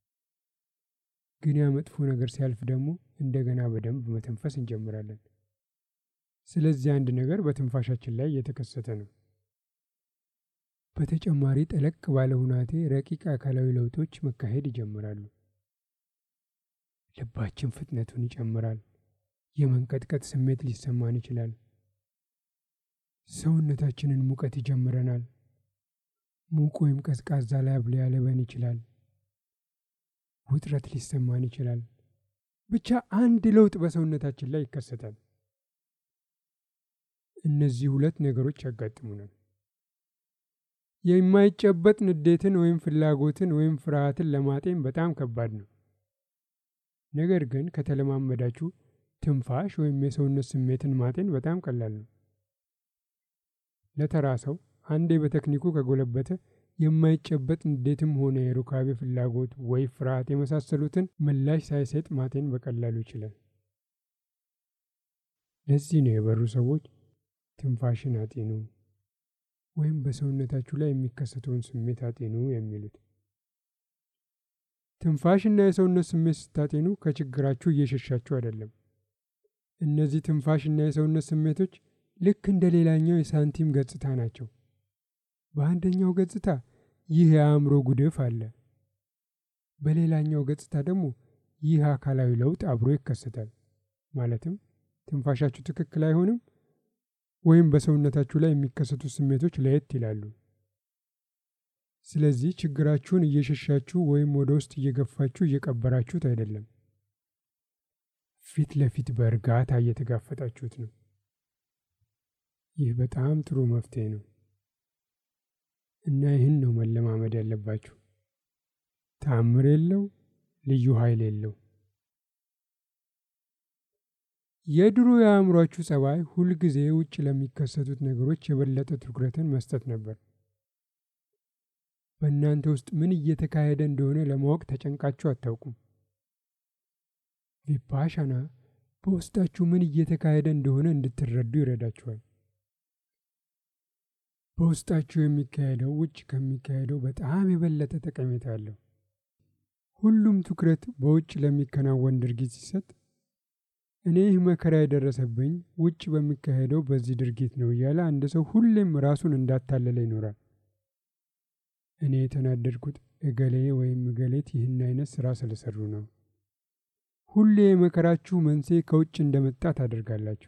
ግን ያ መጥፎ ነገር ሲያልፍ ደግሞ እንደገና በደንብ መተንፈስ እንጀምራለን። ስለዚህ አንድ ነገር በትንፋሻችን ላይ እየተከሰተ ነው። በተጨማሪ ጠለቅ ባለ ሁናቴ ረቂቅ አካላዊ ለውጦች መካሄድ ይጀምራሉ። ልባችን ፍጥነቱን ይጨምራል። የመንቀጥቀጥ ስሜት ሊሰማን ይችላል። ሰውነታችንን ሙቀት ይጀምረናል። ሙቅ ወይም ቀዝቃዛ ላብ ሊያለበን ይችላል። ውጥረት ሊሰማን ይችላል። ብቻ አንድ ለውጥ በሰውነታችን ላይ ይከሰታል። እነዚህ ሁለት ነገሮች ያጋጥሙናል። የማይጨበጥ ንዴትን ወይም ፍላጎትን ወይም ፍርሃትን ለማጤን በጣም ከባድ ነው። ነገር ግን ከተለማመዳችሁ ትንፋሽ ወይም የሰውነት ስሜትን ማጤን በጣም ቀላል ነው። ለተራ ሰው አንዴ በቴክኒኩ ከጎለበተ የማይጨበጥ ንዴትም ሆነ የሩካቤ ፍላጎት ወይ ፍርሃት የመሳሰሉትን ምላሽ ሳይሰጥ ማጤን በቀላሉ ይችላል። ለዚህ ነው የበሩ ሰዎች ትንፋሽን አጤኑ ወይም በሰውነታችሁ ላይ የሚከሰተውን ስሜት አጤኑ የሚሉት። ትንፋሽና የሰውነት ስሜት ስታጤኑ ከችግራችሁ እየሸሻችሁ አይደለም። እነዚህ ትንፋሽና የሰውነት ስሜቶች ልክ እንደ ሌላኛው የሳንቲም ገጽታ ናቸው። በአንደኛው ገጽታ ይህ የአእምሮ ጉድፍ አለ። በሌላኛው ገጽታ ደግሞ ይህ አካላዊ ለውጥ አብሮ ይከሰታል። ማለትም ትንፋሻችሁ ትክክል አይሆንም ወይም በሰውነታችሁ ላይ የሚከሰቱ ስሜቶች ለየት ይላሉ። ስለዚህ ችግራችሁን እየሸሻችሁ ወይም ወደ ውስጥ እየገፋችሁ እየቀበራችሁት አይደለም። ፊት ለፊት በእርጋታ እየተጋፈጣችሁት ነው። ይህ በጣም ጥሩ መፍትሄ ነው እና ይህን ነው መለማመድ ያለባችሁ። ተአምር የለው፣ ልዩ ኃይል የለው። የድሮ የአእምሯችሁ ጸባይ ሁልጊዜ ውጭ ለሚከሰቱት ነገሮች የበለጠ ትኩረትን መስጠት ነበር። በእናንተ ውስጥ ምን እየተካሄደ እንደሆነ ለማወቅ ተጨንቃችሁ አታውቁም። ቪፓሻና በውስጣችሁ ምን እየተካሄደ እንደሆነ እንድትረዱ ይረዳችኋል። በውስጣችሁ የሚካሄደው ውጭ ከሚካሄደው በጣም የበለጠ ጠቀሜታ አለው። ሁሉም ትኩረት በውጭ ለሚከናወን ድርጊት ሲሰጥ እኔ ይህ መከራ የደረሰብኝ ውጭ በሚካሄደው በዚህ ድርጊት ነው እያለ አንድ ሰው ሁሌም ራሱን እንዳታለለ ይኖራል። እኔ የተናደድኩት እገሌ ወይም እገሌት ይህን አይነት ስራ ስለሰሩ ነው። ሁሌ የመከራችሁ መንስኤ ከውጭ እንደመጣ ታደርጋላችሁ።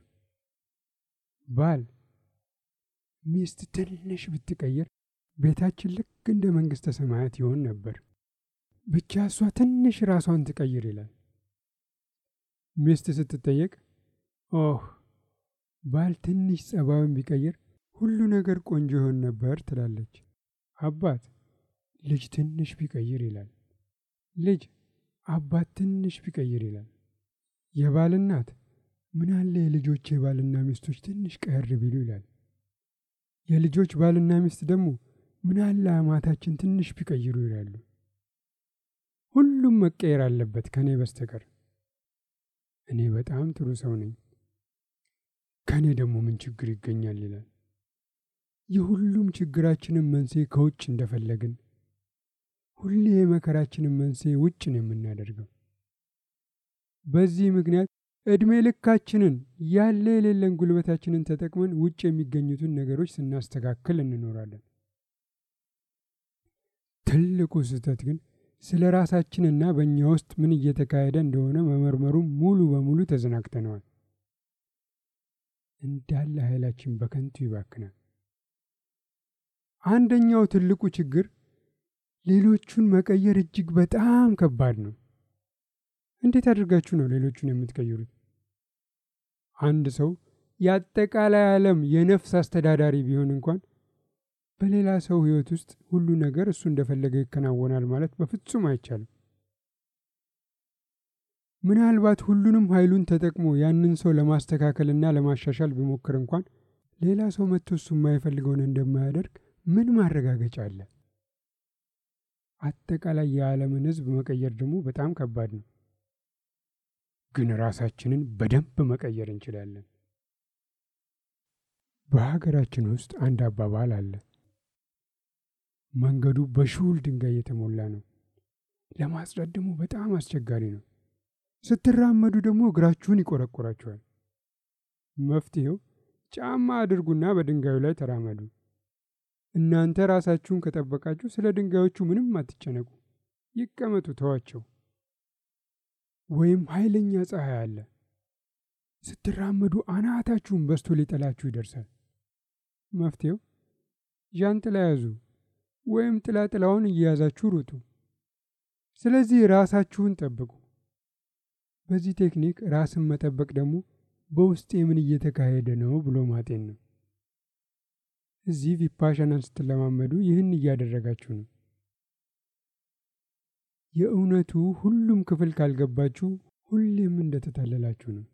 ባል ሚስት ትንሽ ብትቀይር ቤታችን ልክ እንደ መንግሥተ ሰማያት ይሆን ነበር። ብቻ እሷ ትንሽ ራሷን ትቀይር ይላል። ሚስት ስትጠየቅ ኦህ ባል ትንሽ ጸባዩን ቢቀይር ሁሉ ነገር ቆንጆ ይሆን ነበር ትላለች። አባት ልጅ ትንሽ ቢቀይር ይላል። ልጅ አባት ትንሽ ቢቀይር ይላል። የባል እናት ምናለ የልጆች የባልና ሚስቶች ትንሽ ቀየር ቢሉ ይላል። የልጆች ባልና ሚስት ደግሞ ምናለ አማታችን ትንሽ ቢቀይሩ ይላሉ። ሁሉም መቀየር አለበት ከእኔ በስተቀር። እኔ በጣም ጥሩ ሰው ነኝ፣ ከእኔ ደግሞ ምን ችግር ይገኛል ይላል። የሁሉም ችግራችንን መንስኤ ከውጭ እንደፈለግን ሁሌ የመከራችንን መንስኤ ውጭ ነው የምናደርገው። በዚህ ምክንያት ዕድሜ ልካችንን ያለ የሌለን ጉልበታችንን ተጠቅመን ውጭ የሚገኙትን ነገሮች ስናስተካክል እንኖራለን። ትልቁ ስህተት ግን ስለ ራሳችንና በእኛ ውስጥ ምን እየተካሄደ እንደሆነ መመርመሩ ሙሉ በሙሉ ተዘናግተነዋል። እንዳለ ኃይላችን በከንቱ ይባክናል። አንደኛው ትልቁ ችግር ሌሎቹን መቀየር እጅግ በጣም ከባድ ነው። እንዴት አድርጋችሁ ነው ሌሎቹን የምትቀይሩት? አንድ ሰው የአጠቃላይ ዓለም የነፍስ አስተዳዳሪ ቢሆን እንኳን በሌላ ሰው ሕይወት ውስጥ ሁሉ ነገር እሱ እንደፈለገ ይከናወናል ማለት በፍጹም አይቻልም። ምናልባት ሁሉንም ኃይሉን ተጠቅሞ ያንን ሰው ለማስተካከልና ለማሻሻል ቢሞክር እንኳን ሌላ ሰው መጥቶ እሱ የማይፈልገውን እንደማያደርግ ምን ማረጋገጫ አለ? አጠቃላይ የዓለምን ሕዝብ መቀየር ደግሞ በጣም ከባድ ነው። ግን ራሳችንን በደንብ መቀየር እንችላለን። በሀገራችን ውስጥ አንድ አባባል አለ። መንገዱ በሹል ድንጋይ የተሞላ ነው፣ ለማጽዳት ደግሞ በጣም አስቸጋሪ ነው። ስትራመዱ ደግሞ እግራችሁን ይቆረቆራችኋል። መፍትሄው ጫማ አድርጉና በድንጋዩ ላይ ተራመዱ። እናንተ ራሳችሁን ከጠበቃችሁ ስለ ድንጋዮቹ ምንም አትጨነቁ፣ ይቀመጡ፣ ተዋቸው። ወይም ኃይለኛ ፀሐይ አለ። ስትራመዱ አናታችሁን በስቶ ሊጠላችሁ ይደርሳል። መፍትሄው ዣንጥላ ያዙ፣ ወይም ጥላ ጥላውን እየያዛችሁ ሩጡ። ስለዚህ ራሳችሁን ጠብቁ። በዚህ ቴክኒክ ራስን መጠበቅ ደግሞ በውስጤ ምን እየተካሄደ ነው ብሎ ማጤን ነው። እዚህ ቪፓሻናን ስትለማመዱ ይህን እያደረጋችሁ ነው። የእውነቱ ሁሉም ክፍል ካልገባችሁ ሁሌም እንደተታለላችሁ ነው።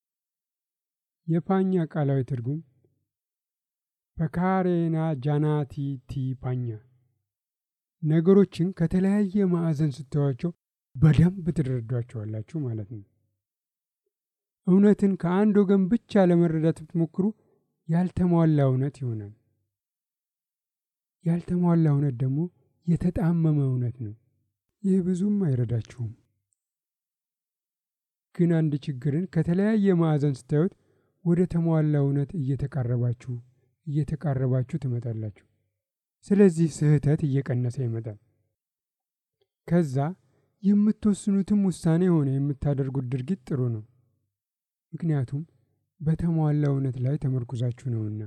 የፓኛ ቃላዊ ትርጉም በካሬና ጃናቲ ቲ ፓኛ፣ ነገሮችን ከተለያየ ማዕዘን ስተዋቸው በደንብ ትረዷቸዋላችሁ ማለት ነው። እውነትን ከአንድ ወገን ብቻ ለመረዳት ብትሞክሩ ያልተሟላ እውነት ይሆናል። ያልተሟላ እውነት ደግሞ የተጣመመ እውነት ነው። ይህ ብዙም አይረዳችሁም። ግን አንድ ችግርን ከተለያየ ማዕዘን ስታዩት ወደ ተሟላ እውነት እየተቃረባችሁ እየተቃረባችሁ ትመጣላችሁ። ስለዚህ ስህተት እየቀነሰ ይመጣል። ከዛ የምትወስኑትም ውሳኔ ሆነ የምታደርጉት ድርጊት ጥሩ ነው። ምክንያቱም በተሟላ እውነት ላይ ተመርኩዛችሁ ነውና።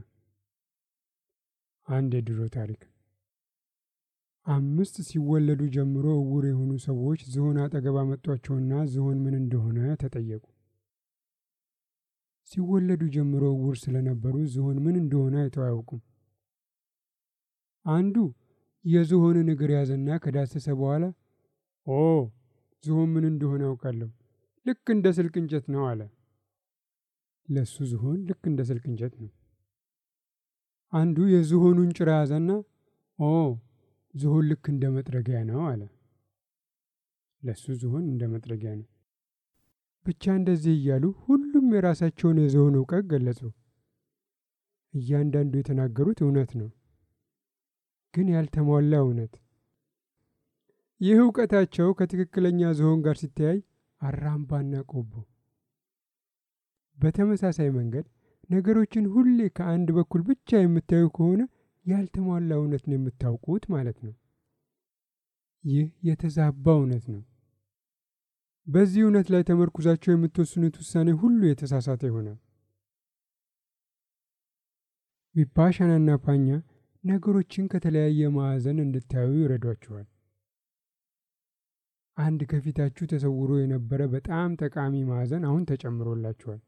አንድ የድሮ ታሪክ አምስት ሲወለዱ ጀምሮ እውር የሆኑ ሰዎች ዝሆን አጠገብ አመጧቸውና ዝሆን ምን እንደሆነ ተጠየቁ። ሲወለዱ ጀምሮ እውር ስለነበሩ ዝሆን ምን እንደሆነ አይተው አያውቁም። አንዱ የዝሆንን እግር ያዘና ከዳሰሰ በኋላ ኦ ዝሆን ምን እንደሆነ አውቃለሁ፣ ልክ እንደ ስልክ እንጨት ነው አለ። ለሱ ዝሆን ልክ እንደ ስልክ እንጨት ነው። አንዱ የዝሆኑን ጭራ ያዘና ኦ ዝሆን ልክ እንደ መጥረጊያ ነው አለ። ለሱ ዝሆን እንደ መጥረጊያ ነው። ብቻ እንደዚህ እያሉ ሁሉም የራሳቸውን የዝሆን እውቀት ገለጹ። እያንዳንዱ የተናገሩት እውነት ነው፣ ግን ያልተሟላ እውነት። ይህ እውቀታቸው ከትክክለኛ ዝሆን ጋር ሲተያይ አራምባና ቆቦ። በተመሳሳይ መንገድ ነገሮችን ሁሌ ከአንድ በኩል ብቻ የምታዩ ከሆነ ያልተሟላ እውነት ነው የምታውቁት ማለት ነው። ይህ የተዛባ እውነት ነው። በዚህ እውነት ላይ ተመርኩዛቸው የምትወስኑት ውሳኔ ሁሉ የተሳሳተ ይሆናል። ቪፓሻናና ፓኛ ነገሮችን ከተለያየ ማዕዘን እንድታዩ ይረዷችኋል። አንድ ከፊታችሁ ተሰውሮ የነበረ በጣም ጠቃሚ ማዕዘን አሁን ተጨምሮላችኋል።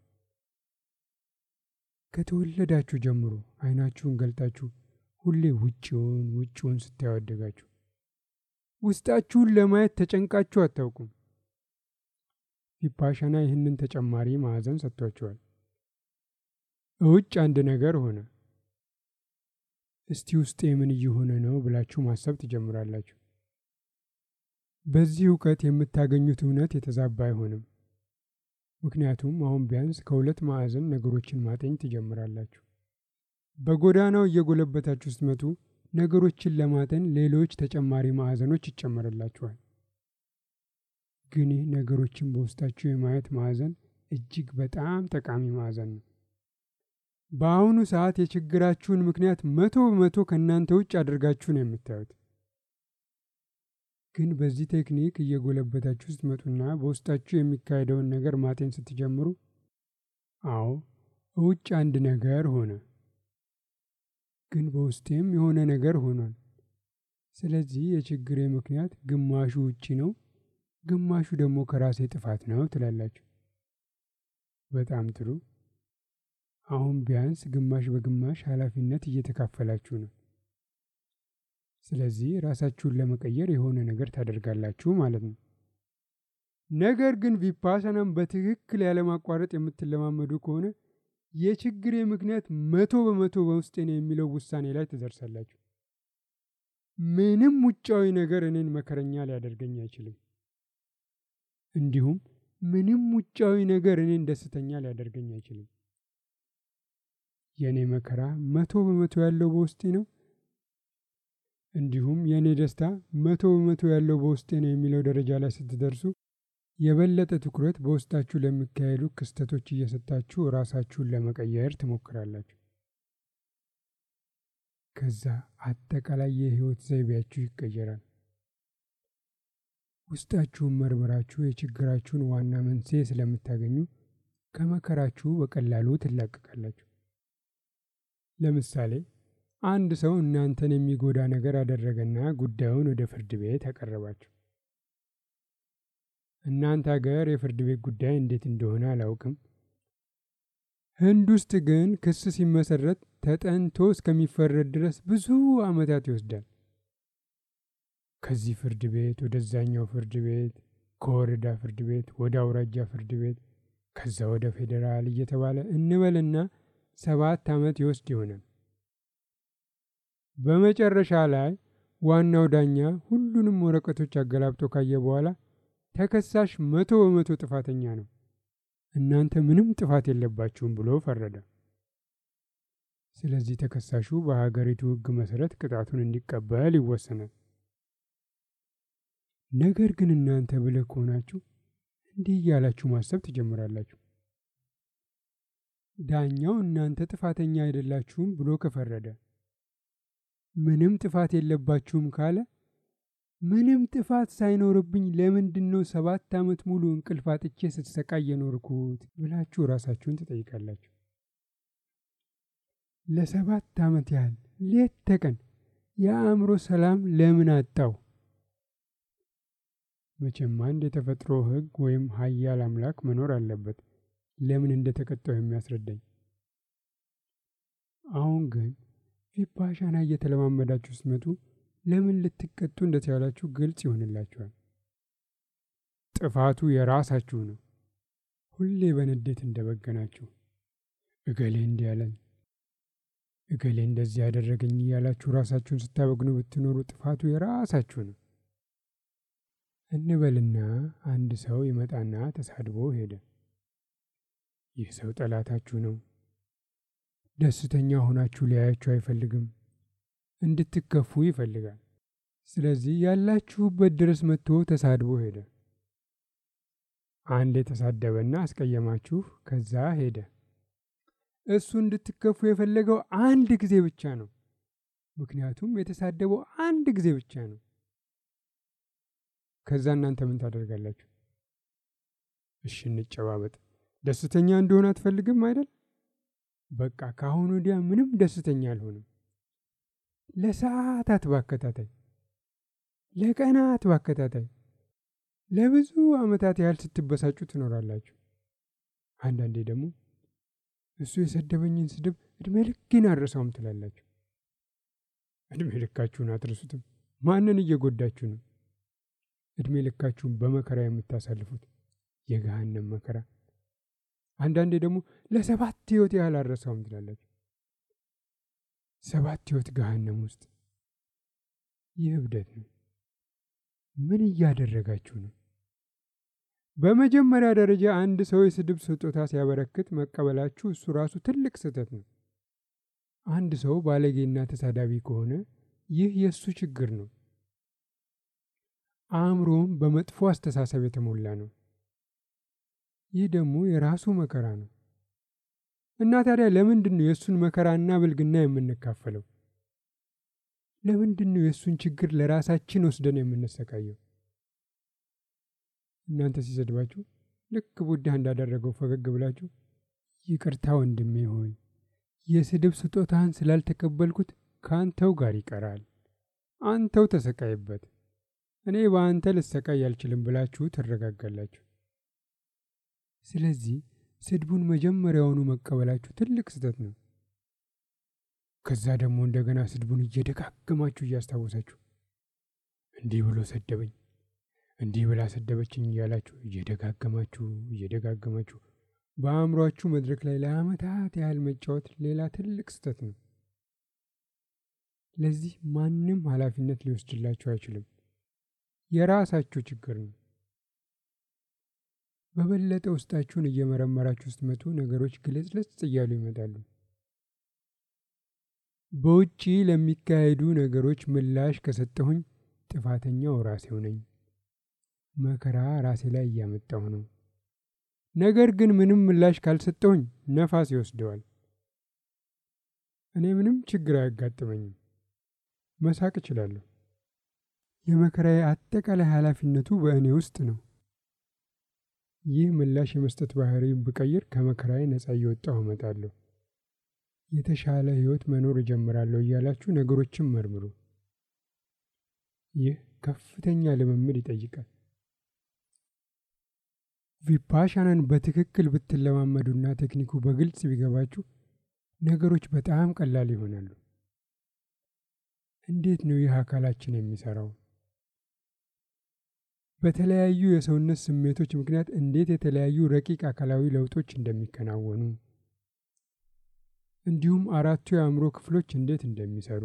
ከተወለዳችሁ ጀምሮ አይናችሁን ገልጣችሁ ሁሌ ውጭውን ውጭውን ስታዩ አደጋችሁ። ውስጣችሁን ለማየት ተጨንቃችሁ አታውቁም። ቪፓሻና ይህንን ተጨማሪ ማዕዘን ሰጥቷችኋል። እውጭ አንድ ነገር ሆነ። እስቲ ውስጤ ምን እየሆነ ነው ብላችሁ ማሰብ ትጀምራላችሁ። በዚህ እውቀት የምታገኙት እውነት የተዛባ አይሆንም። ምክንያቱም አሁን ቢያንስ ከሁለት ማዕዘን ነገሮችን ማጤን ትጀምራላችሁ። በጎዳናው እየጎለበታችሁ ስትመጡ ነገሮችን ለማጠን ሌሎች ተጨማሪ ማዕዘኖች ይጨመርላችኋል። ግን ይህ ነገሮችን በውስጣችሁ የማየት ማዕዘን እጅግ በጣም ጠቃሚ ማዕዘን ነው። በአሁኑ ሰዓት የችግራችሁን ምክንያት መቶ በመቶ ከእናንተ ውጭ አድርጋችሁ ነው የምታዩት። ግን በዚህ ቴክኒክ እየጎለበታችሁ ስትመጡና በውስጣችሁ የሚካሄደውን ነገር ማጤን ስትጀምሩ፣ አዎ ውጭ አንድ ነገር ሆነ፣ ግን በውስጤም የሆነ ነገር ሆኗል። ስለዚህ የችግሬ ምክንያት ግማሹ ውጪ ነው፣ ግማሹ ደግሞ ከራሴ ጥፋት ነው ትላላችሁ። በጣም ጥሩ። አሁን ቢያንስ ግማሽ በግማሽ ኃላፊነት እየተካፈላችሁ ነው። ስለዚህ ራሳችሁን ለመቀየር የሆነ ነገር ታደርጋላችሁ ማለት ነው። ነገር ግን ቪፓሰናም በትክክል ያለማቋረጥ የምትለማመዱ ከሆነ የችግሬ ምክንያት መቶ በመቶ በውስጤ ነው የሚለው ውሳኔ ላይ ትደርሳላችሁ። ምንም ውጫዊ ነገር እኔን መከረኛ ሊያደርገኝ አይችልም። እንዲሁም ምንም ውጫዊ ነገር እኔን ደስተኛ ሊያደርገኝ አይችልም። የእኔ መከራ መቶ በመቶ ያለው በውስጤ ነው። እንዲሁም የእኔ ደስታ መቶ በመቶ ያለው በውስጤ ነው የሚለው ደረጃ ላይ ስትደርሱ የበለጠ ትኩረት በውስጣችሁ ለሚካሄዱ ክስተቶች እየሰጣችሁ ራሳችሁን ለመቀየር ትሞክራላችሁ። ከዛ አጠቃላይ የህይወት ዘይቤያችሁ ይቀየራል። ውስጣችሁን መርምራችሁ የችግራችሁን ዋና መንስኤ ስለምታገኙ ከመከራችሁ በቀላሉ ትላቀቃላችሁ። ለምሳሌ አንድ ሰው እናንተን የሚጎዳ ነገር አደረገና ጉዳዩን ወደ ፍርድ ቤት አቀረባችሁ። እናንተ ሀገር የፍርድ ቤት ጉዳይ እንዴት እንደሆነ አላውቅም። ህንድ ውስጥ ግን ክስ ሲመሰረት ተጠንቶ እስከሚፈረድ ድረስ ብዙ ዓመታት ይወስዳል። ከዚህ ፍርድ ቤት ወደዛኛው ፍርድ ቤት፣ ከወረዳ ፍርድ ቤት ወደ አውራጃ ፍርድ ቤት፣ ከዛ ወደ ፌዴራል እየተባለ እንበልና ሰባት ዓመት ይወስድ ይሆናል። በመጨረሻ ላይ ዋናው ዳኛ ሁሉንም ወረቀቶች አገላብጦ ካየ በኋላ ተከሳሽ መቶ በመቶ ጥፋተኛ ነው፣ እናንተ ምንም ጥፋት የለባችሁም ብሎ ፈረደ። ስለዚህ ተከሳሹ በሀገሪቱ ሕግ መሰረት ቅጣቱን እንዲቀበል ይወሰናል። ነገር ግን እናንተ ብልህ ከሆናችሁ እንዲህ እያላችሁ ማሰብ ትጀምራላችሁ። ዳኛው እናንተ ጥፋተኛ አይደላችሁም ብሎ ከፈረደ ምንም ጥፋት የለባችሁም ካለ ምንም ጥፋት ሳይኖርብኝ ለምንድን ነው ሰባት ዓመት ሙሉ እንቅልፍ አጥቼ ስትሰቃይ የኖርኩት ብላችሁ ራሳችሁን ትጠይቃላችሁ። ለሰባት ዓመት ያህል ሌት ተቀን የአእምሮ ሰላም ለምን አጣው? መቼም አንድ የተፈጥሮ ሕግ ወይም ኃያል አምላክ መኖር አለበት ለምን እንደተቀጣው የሚያስረዳኝ። አሁን ግን ቪፓሻና እየተለማመዳችሁ ስትመጡ ለምን ልትቀጡ እንደተቻላችሁ ግልጽ ይሆንላችኋል። ጥፋቱ የራሳችሁ ነው። ሁሌ በንዴት እንደበገናችሁ እገሌ እንዲህ ያለኝ፣ እገሌ እንደዚህ ያደረገኝ እያላችሁ ራሳችሁን ስታበግኑ ብትኖሩ ጥፋቱ የራሳችሁ ነው። እንበልና አንድ ሰው ይመጣና ተሳድቦ ሄደ። ይህ ሰው ጠላታችሁ ነው። ደስተኛ ሆናችሁ ሊያያችሁ አይፈልግም። እንድትከፉ ይፈልጋል። ስለዚህ ያላችሁበት ድረስ መጥቶ ተሳድቦ ሄደ። አንድ የተሳደበና አስቀየማችሁ፣ ከዛ ሄደ። እሱ እንድትከፉ የፈለገው አንድ ጊዜ ብቻ ነው። ምክንያቱም የተሳደበው አንድ ጊዜ ብቻ ነው። ከዛ እናንተ ምን ታደርጋላችሁ? እሺ እንጨባበጥ። ደስተኛ እንደሆነ አትፈልግም አይደል? በቃ ከአሁን ወዲያ ምንም ደስተኛ አልሆንም። ለሰዓታት ባከታታይ፣ ለቀናት ባከታታይ፣ ለብዙ ዓመታት ያህል ስትበሳጩ ትኖራላችሁ። አንዳንዴ ደግሞ እሱ የሰደበኝን ስድብ እድሜ ልኬን አልረሳውም ትላላችሁ። እድሜ ልካችሁን አትረሱትም። ማንን እየጎዳችሁ ነው? እድሜ ልካችሁን በመከራ የምታሳልፉት የገሃነም መከራ። አንዳንዴ ደግሞ ለሰባት ሕይወት ያህል አልረሳውም ትላላችሁ። ሰባት ሕይወት ገሃነም ውስጥ ይህ እብደት ነው። ምን እያደረጋችሁ ነው? በመጀመሪያ ደረጃ አንድ ሰው የስድብ ስጦታ ሲያበረክት መቀበላችሁ እሱ ራሱ ትልቅ ስህተት ነው። አንድ ሰው ባለጌና ተሳዳቢ ከሆነ ይህ የእሱ ችግር ነው። አእምሮም በመጥፎ አስተሳሰብ የተሞላ ነው። ይህ ደግሞ የራሱ መከራ ነው እና ታዲያ ለምንድን ነው የእሱን መከራና ብልግና የምንካፈለው? ለምንድን ነው የእሱን ችግር ለራሳችን ወስደን የምንሰቃየው? እናንተ ሲሰድባችሁ ልክ ቡዳ እንዳደረገው ፈገግ ብላችሁ ይቅርታ ወንድሜ ሆይ የስድብ ስጦታህን ስላልተቀበልኩት ከአንተው ጋር ይቀራል፣ አንተው ተሰቃይበት፣ እኔ በአንተ ልሰቃይ አልችልም ብላችሁ ትረጋጋላችሁ። ስለዚህ ስድቡን መጀመሪያውኑ መቀበላችሁ ትልቅ ስህተት ነው። ከዛ ደግሞ እንደገና ስድቡን እየደጋገማችሁ እያስታወሳችሁ እንዲህ ብሎ ሰደበኝ፣ እንዲህ ብላ ሰደበችኝ እያላችሁ እየደጋገማችሁ እየደጋገማችሁ በአእምሯችሁ መድረክ ላይ ለዓመታት ያህል መጫወት ሌላ ትልቅ ስህተት ነው። ለዚህ ማንም ኃላፊነት ሊወስድላችሁ አይችልም። የራሳችሁ ችግር ነው። በበለጠ ውስጣችሁን እየመረመራችሁ ስትመጡ ነገሮች ግልጽልጽ እያሉ ይመጣሉ። በውጪ ለሚካሄዱ ነገሮች ምላሽ ከሰጠሁኝ ጥፋተኛው ራሴው ነኝ። መከራ ራሴ ላይ እያመጣሁ ነው። ነገር ግን ምንም ምላሽ ካልሰጠሁኝ ነፋስ ይወስደዋል። እኔ ምንም ችግር አያጋጥመኝም። መሳቅ እችላለሁ። የመከራዬ አጠቃላይ ኃላፊነቱ በእኔ ውስጥ ነው። ይህ ምላሽ የመስጠት ባህሪ ብቀይር ከመከራዬ ነጻ እየወጣሁ እመጣለሁ። የተሻለ ሕይወት መኖር እጀምራለሁ እያላችሁ ነገሮችን መርምሩ። ይህ ከፍተኛ ልምምድ ይጠይቃል። ቪፓሻናን በትክክል ብትለማመዱና ቴክኒኩ በግልጽ ቢገባችሁ ነገሮች በጣም ቀላል ይሆናሉ። እንዴት ነው ይህ አካላችን የሚሰራው? በተለያዩ የሰውነት ስሜቶች ምክንያት እንዴት የተለያዩ ረቂቅ አካላዊ ለውጦች እንደሚከናወኑ እንዲሁም አራቱ የአእምሮ ክፍሎች እንዴት እንደሚሰሩ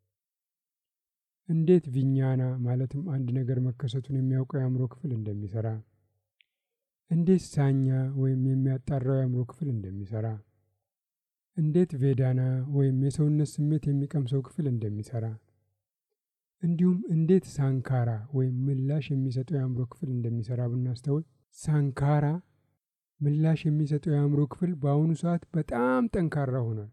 እንዴት ቪኛና ማለትም አንድ ነገር መከሰቱን የሚያውቀው የአእምሮ ክፍል እንደሚሰራ እንዴት ሳኛ ወይም የሚያጣራው የአእምሮ ክፍል እንደሚሰራ እንዴት ቬዳና ወይም የሰውነት ስሜት የሚቀምሰው ክፍል እንደሚሰራ እንዲሁም እንዴት ሳንካራ ወይም ምላሽ የሚሰጠው የአእምሮ ክፍል እንደሚሰራ ብናስተውል ሳንካራ ምላሽ የሚሰጠው የአእምሮ ክፍል በአሁኑ ሰዓት በጣም ጠንካራ ሆኗል።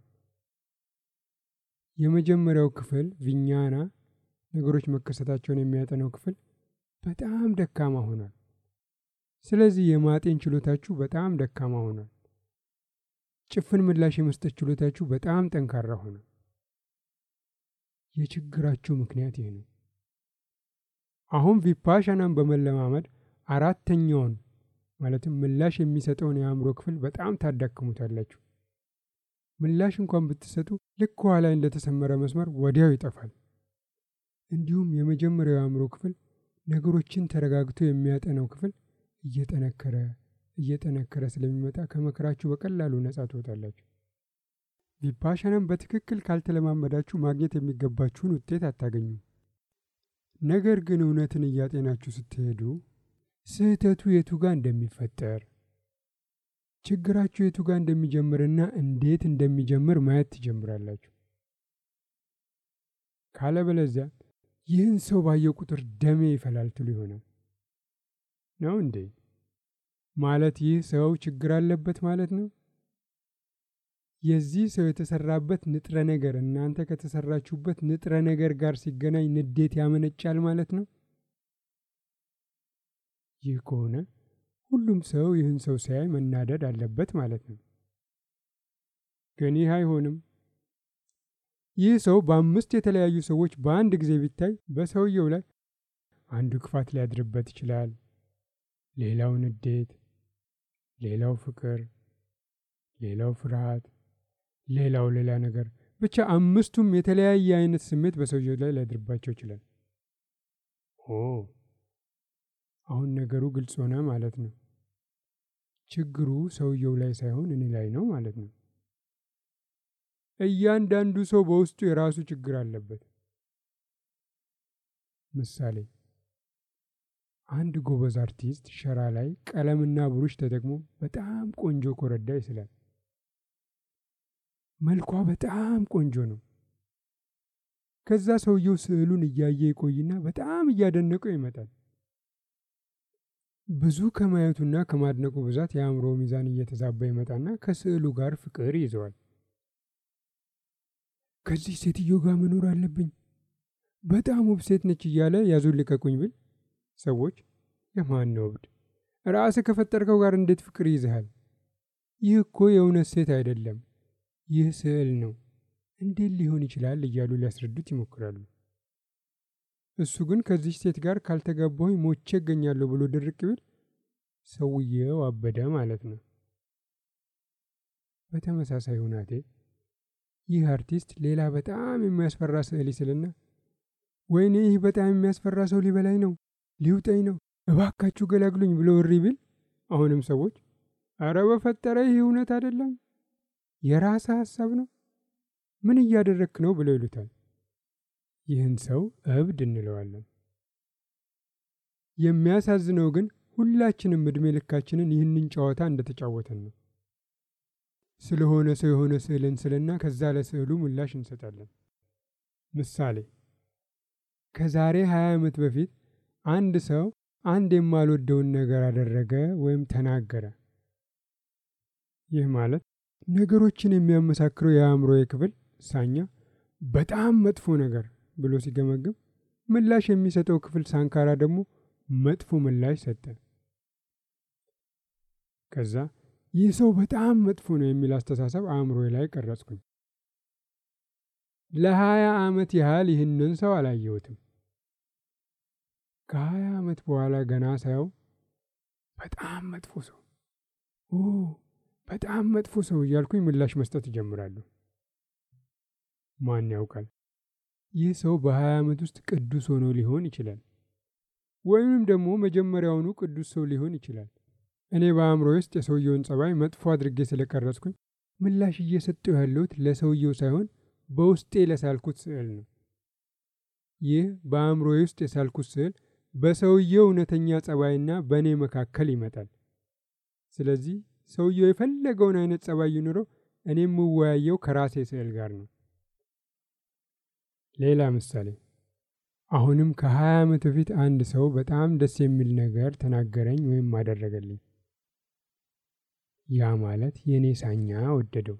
የመጀመሪያው ክፍል ቪኛና ነገሮች መከሰታቸውን የሚያጠናው ክፍል በጣም ደካማ ሆኗል። ስለዚህ የማጤን ችሎታችሁ በጣም ደካማ ሆኗል። ጭፍን ምላሽ የመስጠት ችሎታችሁ በጣም ጠንካራ ሆኗል። የችግራችሁ ምክንያት ይህ ነው። አሁን ቪፓሻናን በመለማመድ አራተኛውን ማለትም ምላሽ የሚሰጠውን የአእምሮ ክፍል በጣም ታዳክሙታላችሁ። ምላሽ እንኳን ብትሰጡ ልክ ከኋላ እንደተሰመረ መስመር ወዲያው ይጠፋል። እንዲሁም የመጀመሪያው የአእምሮ ክፍል ነገሮችን ተረጋግቶ የሚያጠነው ክፍል እየጠነከረ እየጠነከረ ስለሚመጣ ከመከራችሁ በቀላሉ ነጻ ትወጣላችሁ። ቪፓሻናን በትክክል ካልተለማመዳችሁ ማግኘት የሚገባችሁን ውጤት አታገኙም። ነገር ግን እውነትን እያጤናችሁ ስትሄዱ ስህተቱ የቱ ጋር እንደሚፈጠር ችግራችሁ የቱ ጋር እንደሚጀምርና እንዴት እንደሚጀምር ማየት ትጀምራላችሁ። ካለበለዚያ ይህን ሰው ባየው ቁጥር ደሜ ይፈላል ትሉ ይሆናል። ነው እንዴ? ማለት ይህ ሰው ችግር አለበት ማለት ነው? የዚህ ሰው የተሰራበት ንጥረ ነገር እናንተ ከተሰራችሁበት ንጥረ ነገር ጋር ሲገናኝ ንዴት ያመነጫል ማለት ነው? ይህ ከሆነ ሁሉም ሰው ይህን ሰው ሲያይ መናደድ አለበት ማለት ነው። ግን ይህ አይሆንም። ይህ ሰው በአምስት የተለያዩ ሰዎች በአንድ ጊዜ ቢታይ በሰውየው ላይ አንዱ ክፋት ሊያድርበት ይችላል፣ ሌላው ንዴት፣ ሌላው ፍቅር፣ ሌላው ፍርሃት፣ ሌላው ሌላ ነገር ብቻ አምስቱም የተለያየ አይነት ስሜት በሰውየው ላይ ሊያድርባቸው ይችላል። ኦ አሁን ነገሩ ግልጽ ሆነ ማለት ነው። ችግሩ ሰውየው ላይ ሳይሆን እኔ ላይ ነው ማለት ነው። እያንዳንዱ ሰው በውስጡ የራሱ ችግር አለበት። ምሳሌ አንድ ጎበዝ አርቲስት ሸራ ላይ ቀለምና ብሩሽ ተጠቅሞ በጣም ቆንጆ ኮረዳ ይስላል። መልኳ በጣም ቆንጆ ነው። ከዛ ሰውየው ስዕሉን እያየ ይቆይና በጣም እያደነቀው ይመጣል። ብዙ ከማየቱና ከማድነቁ ብዛት የአእምሮ ሚዛን እየተዛባ ይመጣና ከስዕሉ ጋር ፍቅር ይዘዋል። ከዚህ ሴትዮ ጋር መኖር አለብኝ፣ በጣም ውብ ሴት ነች እያለ ያዙን ልቀቁኝ ብል ሰዎች የማን ነው እብድ? ራስህ ከፈጠርከው ጋር እንዴት ፍቅር ይዝሃል? ይህ እኮ የእውነት ሴት አይደለም፣ ይህ ስዕል ነው። እንዴት ሊሆን ይችላል? እያሉ ሊያስረዱት ይሞክራሉ። እሱ ግን ከዚች ሴት ጋር ካልተጋባሁኝ ሞቼ እገኛለሁ ብሎ ድርቅ ቢል ሰውየው አበደ ማለት ነው። በተመሳሳይ ሁናቴ ይህ አርቲስት ሌላ በጣም የሚያስፈራ ስዕል ይስልና ወይኔ ይህ በጣም የሚያስፈራ ሰው ሊበላኝ ነው፣ ሊውጠኝ ነው፣ እባካችሁ ገላግሉኝ ብሎ እሪ ቢል አሁንም ሰዎች አረ በፈጠረ ይህ እውነት አይደለም፣ የራስህ ሀሳብ ነው፣ ምን እያደረግክ ነው ብለው ይሉታል። ይህን ሰው እብድ እንለዋለን። የሚያሳዝነው ግን ሁላችንም እድሜ ልካችንን ይህንን ጨዋታ እንደተጫወተን ነው። ስለሆነ ሰው የሆነ ስዕል እንስልና ከዛ ለስዕሉ ምላሽ እንሰጣለን። ምሳሌ ከዛሬ 20 ዓመት በፊት አንድ ሰው አንድ የማልወደውን ነገር አደረገ ወይም ተናገረ። ይህ ማለት ነገሮችን የሚያመሳክረው የአእምሮዬ ክፍል ሳኛ በጣም መጥፎ ነገር ብሎ ሲገመግም ምላሽ የሚሰጠው ክፍል ሳንካራ ደግሞ መጥፎ ምላሽ ሰጠ። ከዛ ይህ ሰው በጣም መጥፎ ነው የሚል አስተሳሰብ አእምሮዬ ላይ ቀረጽኩኝ። ለሀያ ዓመት ያህል ይህንን ሰው አላየሁትም። ከሀያ ዓመት በኋላ ገና ሳየው በጣም መጥፎ ሰው ኦ በጣም መጥፎ ሰው እያልኩኝ ምላሽ መስጠት እጀምራለሁ። ማን ያውቃል? ይህ ሰው በሀያ ዓመት ውስጥ ቅዱስ ሆኖ ሊሆን ይችላል። ወይም ደግሞ መጀመሪያውኑ ቅዱስ ሰው ሊሆን ይችላል። እኔ በአእምሮ ውስጥ የሰውየውን ጸባይ መጥፎ አድርጌ ስለቀረጽኩኝ ምላሽ እየሰጠው ያለሁት ለሰውየው ሳይሆን በውስጤ ለሳልኩት ስዕል ነው። ይህ በአእምሮ ውስጥ የሳልኩት ስዕል በሰውየው እውነተኛ ጸባይና በእኔ መካከል ይመጣል። ስለዚህ ሰውየው የፈለገውን አይነት ጸባይ ይኑረው፣ እኔ የምወያየው ከራሴ ስዕል ጋር ነው። ሌላ ምሳሌ አሁንም ከሀያ ዓመት በፊት አንድ ሰው በጣም ደስ የሚል ነገር ተናገረኝ ወይም አደረገልኝ። ያ ማለት የእኔ ሳኛ ወደደው።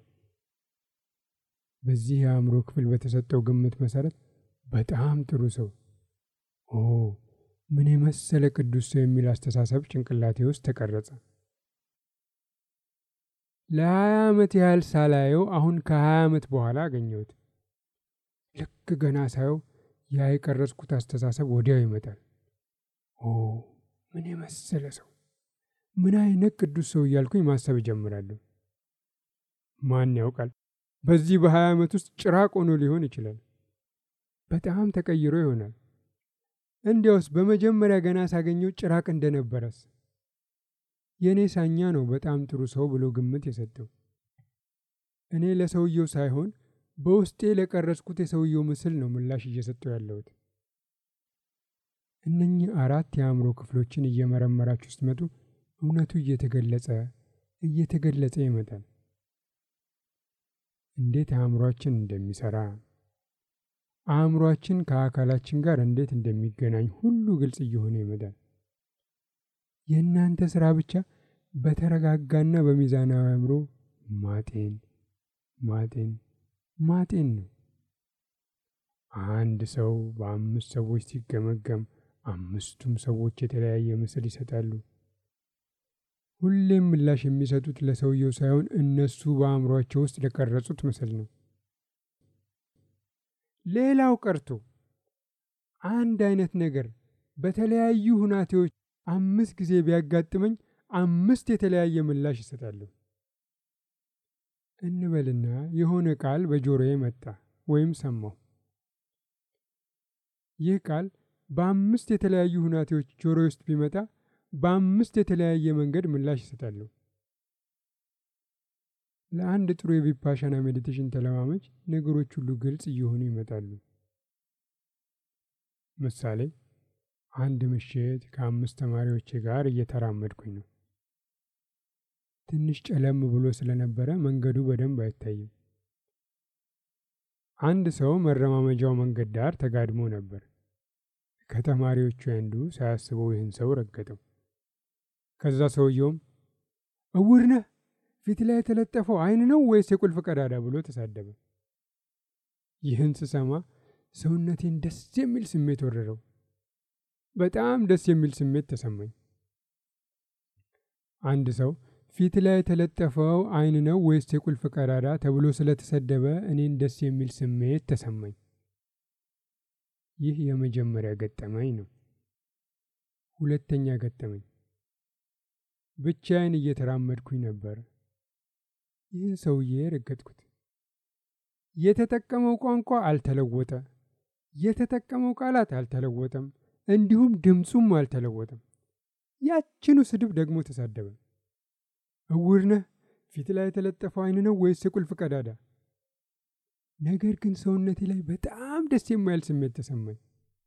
በዚህ የአእምሮ ክፍል በተሰጠው ግምት መሰረት በጣም ጥሩ ሰው፣ ኦ ምን የመሰለ ቅዱስ ሰው የሚል አስተሳሰብ ጭንቅላቴ ውስጥ ተቀረጸ። ለሀያ ዓመት ያህል ሳላየው አሁን ከሀያ ዓመት በኋላ አገኘሁት። ልክ ገና ሳየው ያ የቀረጽኩት አስተሳሰብ ወዲያው ይመጣል። ኦ ምን የመሰለ ሰው፣ ምን አይነት ቅዱስ ሰው እያልኩኝ ማሰብ እጀምራለሁ። ማን ያውቃል በዚህ በሀያ ዓመት ውስጥ ጭራቅ ሆኖ ሊሆን ይችላል። በጣም ተቀይሮ ይሆናል። እንዲያውስ በመጀመሪያ ገና ሳገኘው ጭራቅ እንደነበረስ። የእኔ ሳኛ ነው በጣም ጥሩ ሰው ብሎ ግምት የሰጠው። እኔ ለሰውየው ሳይሆን በውስጤ ለቀረጽኩት የሰውየው ምስል ነው ምላሽ እየሰጠው ያለሁት። እነኚህ አራት የአእምሮ ክፍሎችን እየመረመራችሁ ስትመጡ እውነቱ እየተገለጸ እየተገለጸ ይመጣል። እንዴት አእምሯችን እንደሚሰራ አእምሯችን ከአካላችን ጋር እንዴት እንደሚገናኝ ሁሉ ግልጽ እየሆነ ይመጣል። የእናንተ ስራ ብቻ በተረጋጋና በሚዛናዊ አእምሮ ማጤን ማጤን ማጤን ነው። አንድ ሰው በአምስት ሰዎች ሲገመገም አምስቱም ሰዎች የተለያየ ምስል ይሰጣሉ። ሁሌም ምላሽ የሚሰጡት ለሰውየው ሳይሆን እነሱ በአእምሯቸው ውስጥ ለቀረጹት ምስል ነው። ሌላው ቀርቶ አንድ አይነት ነገር በተለያዩ ሁናቴዎች አምስት ጊዜ ቢያጋጥመኝ አምስት የተለያየ ምላሽ ይሰጣለሁ። እንበልና የሆነ ቃል በጆሮዬ መጣ ወይም ሰማሁ። ይህ ቃል በአምስት የተለያዩ ሁናቴዎች ጆሮ ውስጥ ቢመጣ በአምስት የተለያየ መንገድ ምላሽ ይሰጣለሁ። ለአንድ ጥሩ የቪፓሻና ሜዲቴሽን ተለማመጅ ነገሮች ሁሉ ግልጽ እየሆኑ ይመጣሉ። ምሳሌ፣ አንድ ምሽት ከአምስት ተማሪዎቼ ጋር እየተራመድኩኝ ነው። ትንሽ ጨለም ብሎ ስለነበረ መንገዱ በደንብ አይታይም። አንድ ሰው መረማመጃው መንገድ ዳር ተጋድሞ ነበር። ከተማሪዎቹ አንዱ ሳያስበው ይህን ሰው ረገጠው። ከዛ ሰውየውም እውር ነህ፣ ፊት ላይ የተለጠፈው ዓይን ነው ወይስ የቁልፍ ቀዳዳ ብሎ ተሳደበ። ይህን ስሰማ ሰውነቴን ደስ የሚል ስሜት ወረረው። በጣም ደስ የሚል ስሜት ተሰማኝ። አንድ ሰው ፊት ላይ የተለጠፈው ዓይን ነው ወይስ የቁልፍ ቀዳዳ ተብሎ ስለተሰደበ እኔን ደስ የሚል ስሜት ተሰማኝ። ይህ የመጀመሪያ ገጠመኝ ነው። ሁለተኛ ገጠመኝ ብቻዬን እየተራመድኩኝ ነበር። ይህን ሰውዬ ረገጥኩት። የተጠቀመው ቋንቋ አልተለወጠ፣ የተጠቀመው ቃላት አልተለወጠም፣ እንዲሁም ድምፁም አልተለወጠም። ያችኑ ስድብ ደግሞ ተሳደበ። እውር ነህ፣ ፊት ላይ የተለጠፈው ዓይን ነው ወይስ የቁልፍ ቀዳዳ? ነገር ግን ሰውነቴ ላይ በጣም ደስ የማይል ስሜት ተሰማኝ።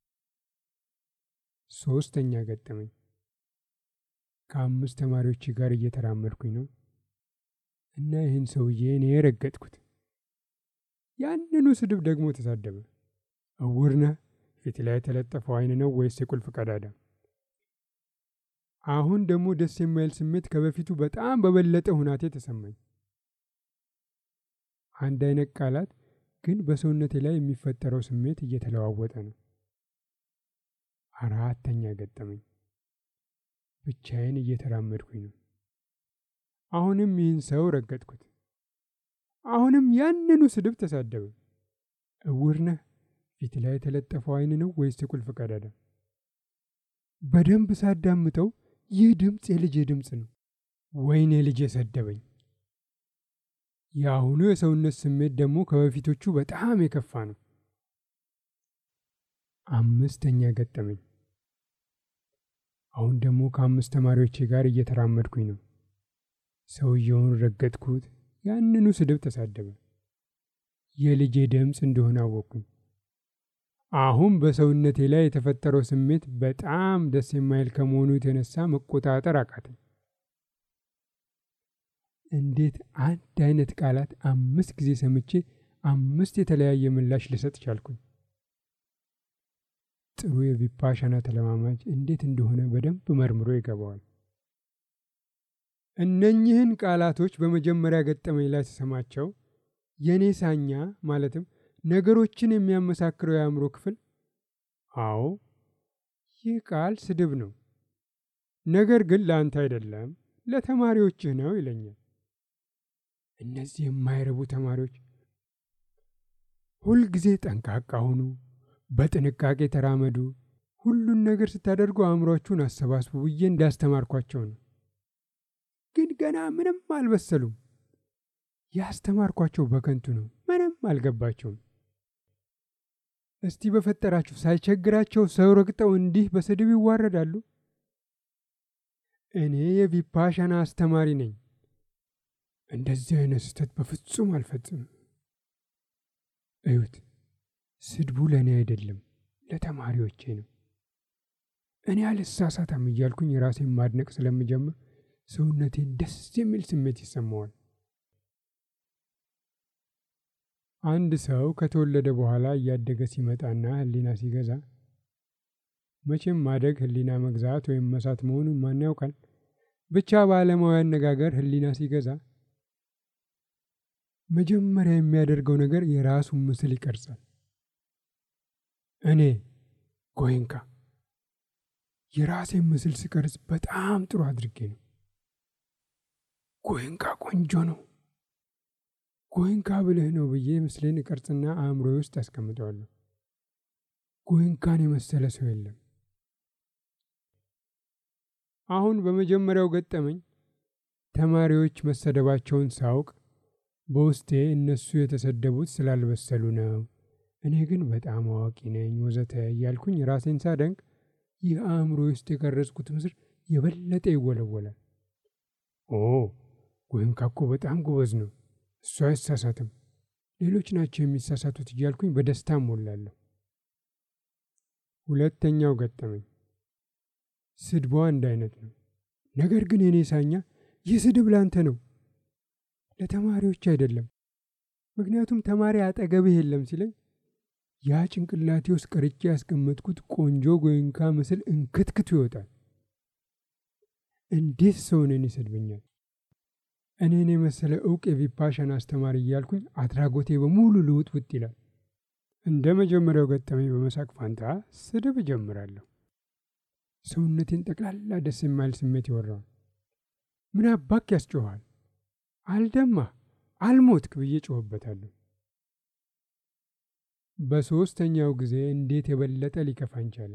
ሶስተኛ ገጠመኝ ከአምስት ተማሪዎች ጋር እየተራመድኩኝ ነው እና ይህን ሰውዬ እኔ የረገጥኩት። ያንኑ ስድብ ደግሞ ተሳደበ። እውር ነህ፣ ፊት ላይ የተለጠፈው ዓይን ነው ወይስ የቁልፍ ቀዳዳ? አሁን ደግሞ ደስ የማይል ስሜት ከበፊቱ በጣም በበለጠ ሁናቴ ተሰማኝ። አንድ አይነት ቃላት ግን በሰውነቴ ላይ የሚፈጠረው ስሜት እየተለዋወጠ ነው። አራተኛ ገጠመኝ ብቻዬን እየተራመድኩኝ ነው። አሁንም ይህን ሰው ረገጥኩት። አሁንም ያንኑ ስድብ ተሳደበ። እውር ነህ፣ ፊት ላይ የተለጠፈው ዓይን ነው ወይስ የቁልፍ ቀዳዳ? በደንብ ሳዳምጠው ይህ ድምፅ የልጄ ድምፅ ነው። ወይኔ ልጄ ሰደበኝ። የአሁኑ የሰውነት ስሜት ደግሞ ከበፊቶቹ በጣም የከፋ ነው። አምስተኛ ገጠመኝ አሁን ደግሞ ከአምስት ተማሪዎቼ ጋር እየተራመድኩኝ ነው። ሰውየውን ረገጥኩት። ያንኑ ስድብ ተሳደበ። የልጄ ድምፅ እንደሆነ አወቅኩኝ። አሁን በሰውነቴ ላይ የተፈጠረው ስሜት በጣም ደስ የማይል ከመሆኑ የተነሳ መቆጣጠር አቃተኝ። እንዴት አንድ አይነት ቃላት አምስት ጊዜ ሰምቼ አምስት የተለያየ ምላሽ ልሰጥ ቻልኩኝ? ጥሩ የቪፓሻና ተለማማጅ እንዴት እንደሆነ በደንብ መርምሮ ይገባዋል። እነኚህን ቃላቶች በመጀመሪያ ገጠመኝ ላይ ስሰማቸው የኔ ሳኛ ማለትም ነገሮችን የሚያመሳክረው የአእምሮ ክፍል አዎ ይህ ቃል ስድብ ነው፣ ነገር ግን ለአንተ አይደለም ለተማሪዎችህ ነው ይለኛል። እነዚህ የማይረቡ ተማሪዎች ሁልጊዜ ጠንቃቃ ሁኑ፣ በጥንቃቄ ተራመዱ፣ ሁሉን ነገር ስታደርጉ አእምሯችሁን አሰባስቡ ብዬ እንዳስተማርኳቸው ነው። ግን ገና ምንም አልበሰሉም። ያስተማርኳቸው በከንቱ ነው። ምንም አልገባቸውም። እስቲ በፈጠራችሁ ሳይቸግራቸው ሰው ረግጠው እንዲህ በስድብ ይዋረዳሉ? እኔ የቪፓሻና አስተማሪ ነኝ። እንደዚህ አይነት ስህተት በፍጹም አልፈጽምም። እዩት፣ ስድቡ ለእኔ አይደለም ለተማሪዎቼ ነው። እኔ አልሳሳታም እያልኩኝ ራሴን ማድነቅ ስለምጀምር ሰውነቴን ደስ የሚል ስሜት ይሰማዋል። አንድ ሰው ከተወለደ በኋላ እያደገ ሲመጣና ሕሊና ሲገዛ መቼም ማደግ ሕሊና መግዛት ወይም መሳት መሆኑን ማን ያውቃል? ብቻ በዓለማዊ አነጋገር ሕሊና ሲገዛ መጀመሪያ የሚያደርገው ነገር የራሱን ምስል ይቀርጻል። እኔ ጎይንካ የራሴን ምስል ስቀርጽ በጣም ጥሩ አድርጌ ነው። ጎይንካ ቆንጆ ነው። ጎይንካ ብልህ ነው ብዬ ምስሌን እቀርጽና አእምሮዬ ውስጥ አስቀምጠዋለሁ። ጎይንካን የመሰለ ሰው የለም። አሁን በመጀመሪያው ገጠመኝ ተማሪዎች መሰደባቸውን ሳውቅ በውስጤ እነሱ የተሰደቡት ስላልበሰሉ ነው፣ እኔ ግን በጣም አዋቂ ነኝ ወዘተ እያልኩኝ ራሴን ሳደንቅ ይህ አእምሮ ውስጥ የቀረጽኩት ምስል የበለጠ ይወለወላል። ኦ ጎይንካ እኮ በጣም ጎበዝ ነው፣ እሱ አይሳሳትም፣ ሌሎች ናቸው የሚሳሳቱት እያልኩኝ በደስታ ሞላለሁ። ሁለተኛው ገጠመኝ ስድቧ አንድ አይነት ነው። ነገር ግን የኔ ሳኛ ይህ ስድብ ላንተ ነው፣ ለተማሪዎች አይደለም። ምክንያቱም ተማሪ አጠገብህ የለም ሲለኝ ያ ጭንቅላቴ ውስጥ ቀርጬ ያስቀመጥኩት ቆንጆ ጎይንካ ምስል እንክትክቱ ይወጣል። እንዴት ሰው እኔን ይሰድበኛል? እኔን የመሰለ እውቅ የቪፓሻን አስተማሪ እያልኩኝ አድራጎቴ በሙሉ ልውጥ ውጥ ይላል። እንደ መጀመሪያው ገጠመኝ በመሳቅ ፋንታ ስድብ እጀምራለሁ። ሰውነቴን ጠቅላላ ደስ የማይል ስሜት ይወራዋል። ምን አባክ ያስጮኋል? አልደማህ አልሞትክ ብዬ ጮህበታለሁ። በሦስተኛው ጊዜ እንዴት የበለጠ ሊከፋኝ ቻለ?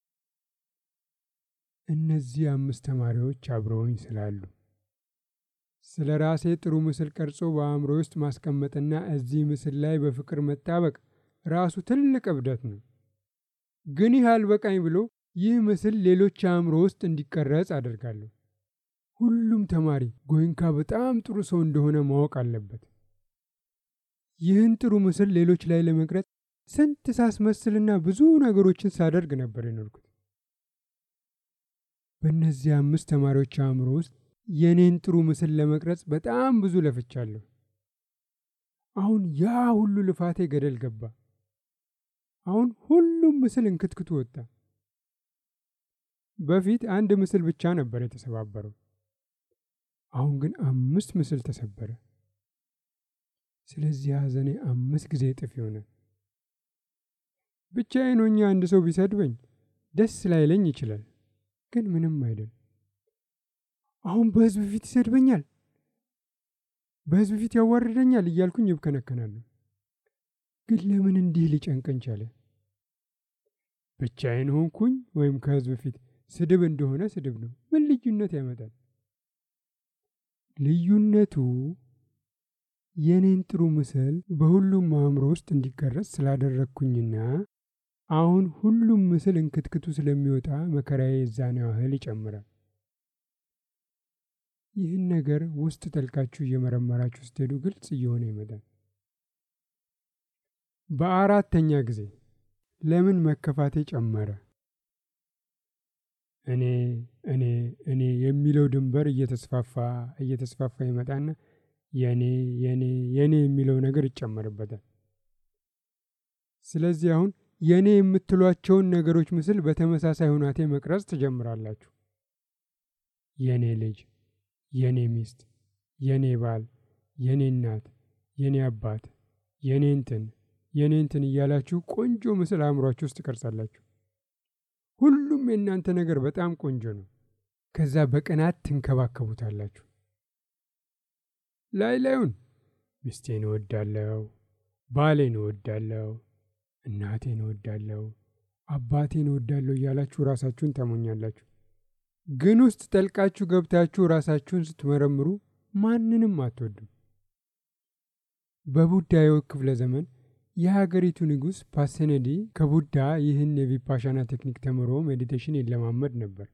እነዚህ አምስት ተማሪዎች አብረውኝ ስላሉ ስለ ራሴ ጥሩ ምስል ቀርጾ በአእምሮ ውስጥ ማስቀመጥና እዚህ ምስል ላይ በፍቅር መጣበቅ ራሱ ትልቅ እብደት ነው። ግን ይህ አልበቃኝ ብሎ ይህ ምስል ሌሎች አእምሮ ውስጥ እንዲቀረጽ አደርጋለሁ። ሁሉም ተማሪ ጎይንካ በጣም ጥሩ ሰው እንደሆነ ማወቅ አለበት። ይህን ጥሩ ምስል ሌሎች ላይ ለመቅረጽ ስንት ሳስመስልና ብዙ ነገሮችን ሳደርግ ነበር የኖርኩት። በእነዚህ አምስት ተማሪዎች አእምሮ ውስጥ የኔን ጥሩ ምስል ለመቅረጽ በጣም ብዙ ለፍቻለሁ። አሁን ያ ሁሉ ልፋቴ ገደል ገባ። አሁን ሁሉም ምስል እንክትክቱ ወጣ። በፊት አንድ ምስል ብቻ ነበር የተሰባበረው። አሁን ግን አምስት ምስል ተሰበረ። ስለዚህ ሐዘኔ አምስት ጊዜ እጥፍ ይሆናል። ብቻዬን ሆኜ አንድ ሰው ቢሰድበኝ ደስ ላይለኝ ይችላል፣ ግን ምንም አይደል። አሁን በሕዝብ ፊት ይሰድበኛል፣ በሕዝብ ፊት ያዋርደኛል እያልኩኝ ይብከነከናለሁ። ግን ለምን እንዲህ ሊጨንቀኝ ቻለ? ብቻዬን ሆንኩኝ ወይም ከሕዝብ ፊት ስድብ እንደሆነ ስድብ ነው። ምን ልዩነት ያመጣል? ልዩነቱ የኔን ጥሩ ምስል በሁሉም አእምሮ ውስጥ እንዲቀረጽ ስላደረግኩኝና አሁን ሁሉም ምስል እንክትክቱ ስለሚወጣ መከራዬ የዛን ያህል ይጨምራል። ይህን ነገር ውስጥ ጠልቃችሁ እየመረመራችሁ ስትሄዱ ግልጽ እየሆነ ይመጣል። በአራተኛ ጊዜ ለምን መከፋቴ ጨመረ? እኔ እኔ እኔ የሚለው ድንበር እየተስፋፋ እየተስፋፋ ይመጣና የኔ የኔ የኔ የሚለው ነገር ይጨመርበታል። ስለዚህ አሁን የኔ የምትሏቸውን ነገሮች ምስል በተመሳሳይ ሁናቴ መቅረጽ ትጀምራላችሁ። የኔ ልጅ፣ የኔ ሚስት፣ የኔ ባል፣ የኔ እናት፣ የኔ አባት፣ የኔ እንትን የኔ እንትን እያላችሁ ቆንጆ ምስል አእምሯችሁ ውስጥ ትቀርጻላችሁ። ሁሉም የእናንተ ነገር በጣም ቆንጆ ነው። ከዛ በቅናት ትንከባከቡታላችሁ። ላይ ላዩን ሚስቴን እወዳለሁ፣ ባሌን እወዳለሁ፣ እናቴን እወዳለሁ፣ አባቴን እወዳለሁ እያላችሁ ራሳችሁን ታሞኛላችሁ። ግን ውስጥ ጠልቃችሁ ገብታችሁ ራሳችሁን ስትመረምሩ ማንንም አትወዱም። በቡዳዩ ክፍለ ዘመን የሀገሪቱ ንጉሥ ፓሴነዲ ከቡዳ ይህን የቪፓሻና ቴክኒክ ተምሮ ሜዲቴሽን ይለማመድ ነበር።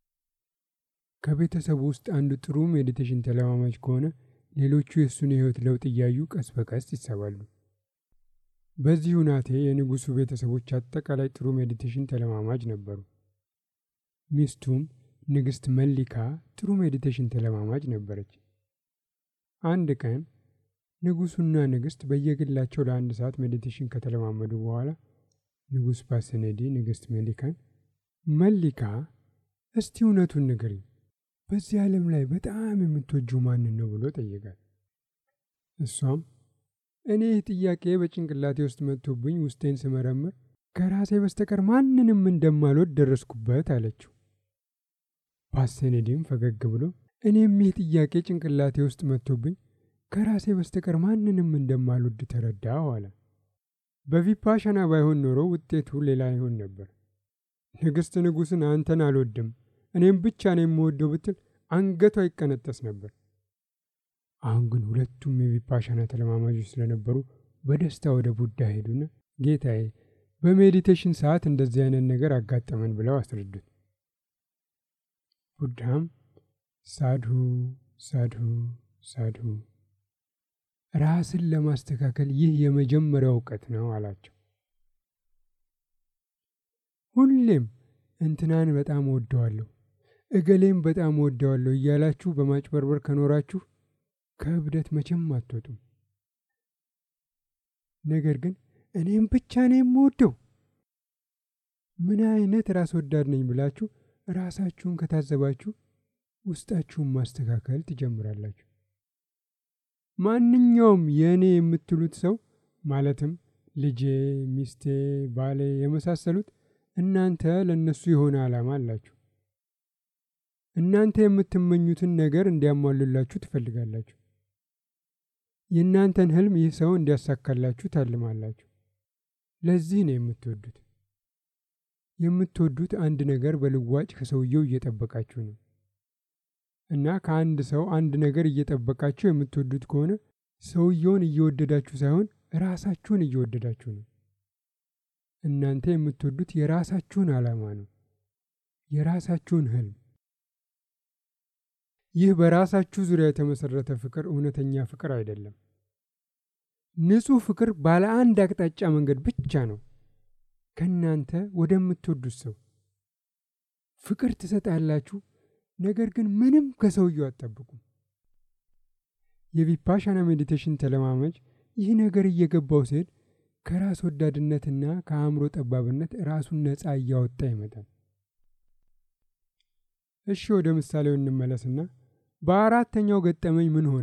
ከቤተሰቡ ውስጥ አንዱ ጥሩ ሜዲቴሽን ተለማማጅ ከሆነ ሌሎቹ የእሱን የሕይወት ለውጥ እያዩ ቀስ በቀስ ይሰባሉ። በዚህ ሁናቴ የንጉሡ ቤተሰቦች አጠቃላይ ጥሩ ሜዲቴሽን ተለማማጅ ነበሩ። ሚስቱም ንግሥት መሊካ ጥሩ ሜዲቴሽን ተለማማጅ ነበረች። አንድ ቀን ንጉሡና ንግሥት በየግላቸው ለአንድ ሰዓት ሜዲቴሽን ከተለማመዱ በኋላ ንጉሥ ፓሰኔዲ ንግሥት መሊካን መሊካ፣ እስቲ እውነቱን ንገሪኝ፣ በዚህ ዓለም ላይ በጣም የምትወጂው ማንን ነው ብሎ ጠየቃት። እሷም እኔ ይህ ጥያቄ በጭንቅላቴ ውስጥ መጥቶብኝ ውስጤን ስመረምር ከራሴ በስተቀር ማንንም እንደማልወድ ደረስኩበት አለችው። ፓሰኔዲም ፈገግ ብሎ እኔም ይህ ጥያቄ ጭንቅላቴ ውስጥ መጥቶብኝ ከራሴ በስተቀር ማንንም እንደማልወድ ተረዳሁ አለ። በቪፓሻና ባይሆን ኖሮ ውጤቱ ሌላ ይሆን ነበር። ንግሥት ንጉሥን አንተን አልወድም እኔም ብቻ ነው የምወደው ብትል አንገቷ ይቀነጠስ ነበር። አሁን ግን ሁለቱም የቪፓሻና ተለማማጆች ስለነበሩ በደስታ ወደ ቡዳ ሄዱና ጌታዬ፣ በሜዲቴሽን ሰዓት እንደዚህ አይነት ነገር አጋጠመን ብለው አስረዱት። ቡዳም ሳድሁ ሳድሁ ሳድሁ፣ ራስን ለማስተካከል ይህ የመጀመሪያው እውቀት ነው አላቸው። ሁሌም እንትናን በጣም ወደዋለሁ እገሌም በጣም ወደዋለሁ እያላችሁ በማጭበርበር ከኖራችሁ ከእብደት መቼም አትወጡም። ነገር ግን እኔም ብቻ ነው የምወደው ምን አይነት ራስ ወዳድ ነኝ ብላችሁ ራሳችሁን ከታዘባችሁ ውስጣችሁን ማስተካከል ትጀምራላችሁ። ማንኛውም የእኔ የምትሉት ሰው ማለትም ልጄ፣ ሚስቴ፣ ባሌ የመሳሰሉት እናንተ ለእነሱ የሆነ ዓላማ አላችሁ። እናንተ የምትመኙትን ነገር እንዲያሟሉላችሁ ትፈልጋላችሁ። የእናንተን ህልም ይህ ሰው እንዲያሳካላችሁ ታልማላችሁ። ለዚህ ነው የምትወዱት። የምትወዱት አንድ ነገር በልዋጭ ከሰውየው እየጠበቃችሁ ነው እና ከአንድ ሰው አንድ ነገር እየጠበቃችሁ የምትወዱት ከሆነ ሰውየውን እየወደዳችሁ ሳይሆን ራሳችሁን እየወደዳችሁ ነው። እናንተ የምትወዱት የራሳችሁን ዓላማ ነው፣ የራሳችሁን ህልም። ይህ በራሳችሁ ዙሪያ የተመሰረተ ፍቅር እውነተኛ ፍቅር አይደለም። ንጹሕ ፍቅር ባለ አንድ አቅጣጫ መንገድ ብቻ ነው፣ ከእናንተ ወደምትወዱት ሰው። ፍቅር ትሰጣላችሁ፣ ነገር ግን ምንም ከሰውየው አትጠብቁም። የቪፓሻና ሜዲቴሽን ተለማመጅ ይህ ነገር እየገባው ሲሄድ ከራስ ወዳድነትና ከአእምሮ ጠባብነት ራሱን ነፃ እያወጣ ይመጣል። እሺ ወደ ምሳሌው እንመለስና በአራተኛው ገጠመኝ ምን ሆነ?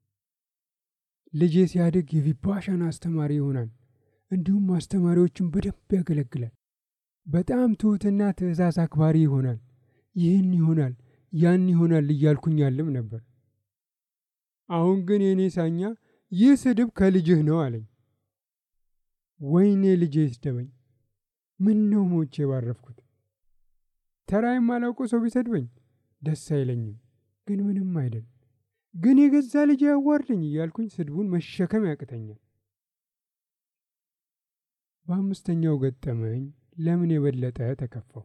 ልጄ ሲያድግ የቪፓሻና አስተማሪ ይሆናል፣ እንዲሁም አስተማሪዎችን በደንብ ያገለግላል። በጣም ትሑትና ትእዛዝ አክባሪ ይሆናል። ይህን ይሆናል፣ ያን ይሆናል እያልኩኝ ያልም ነበር። አሁን ግን የእኔ ሳኛ ይህ ስድብ ከልጅህ ነው አለኝ። ወይኔ ልጄ ይስደበኝ፣ ምን ነው ሞቼ ባረፍኩት። ተራ የማላውቀው ሰው ቢሰድበኝ ደስ አይለኝም፣ ግን ምንም አይደል። ግን የገዛ ልጅ ያዋርደኝ እያልኩኝ ስድቡን መሸከም ያቅተኛል። በአምስተኛው ገጠመኝ ለምን የበለጠ ተከፋው?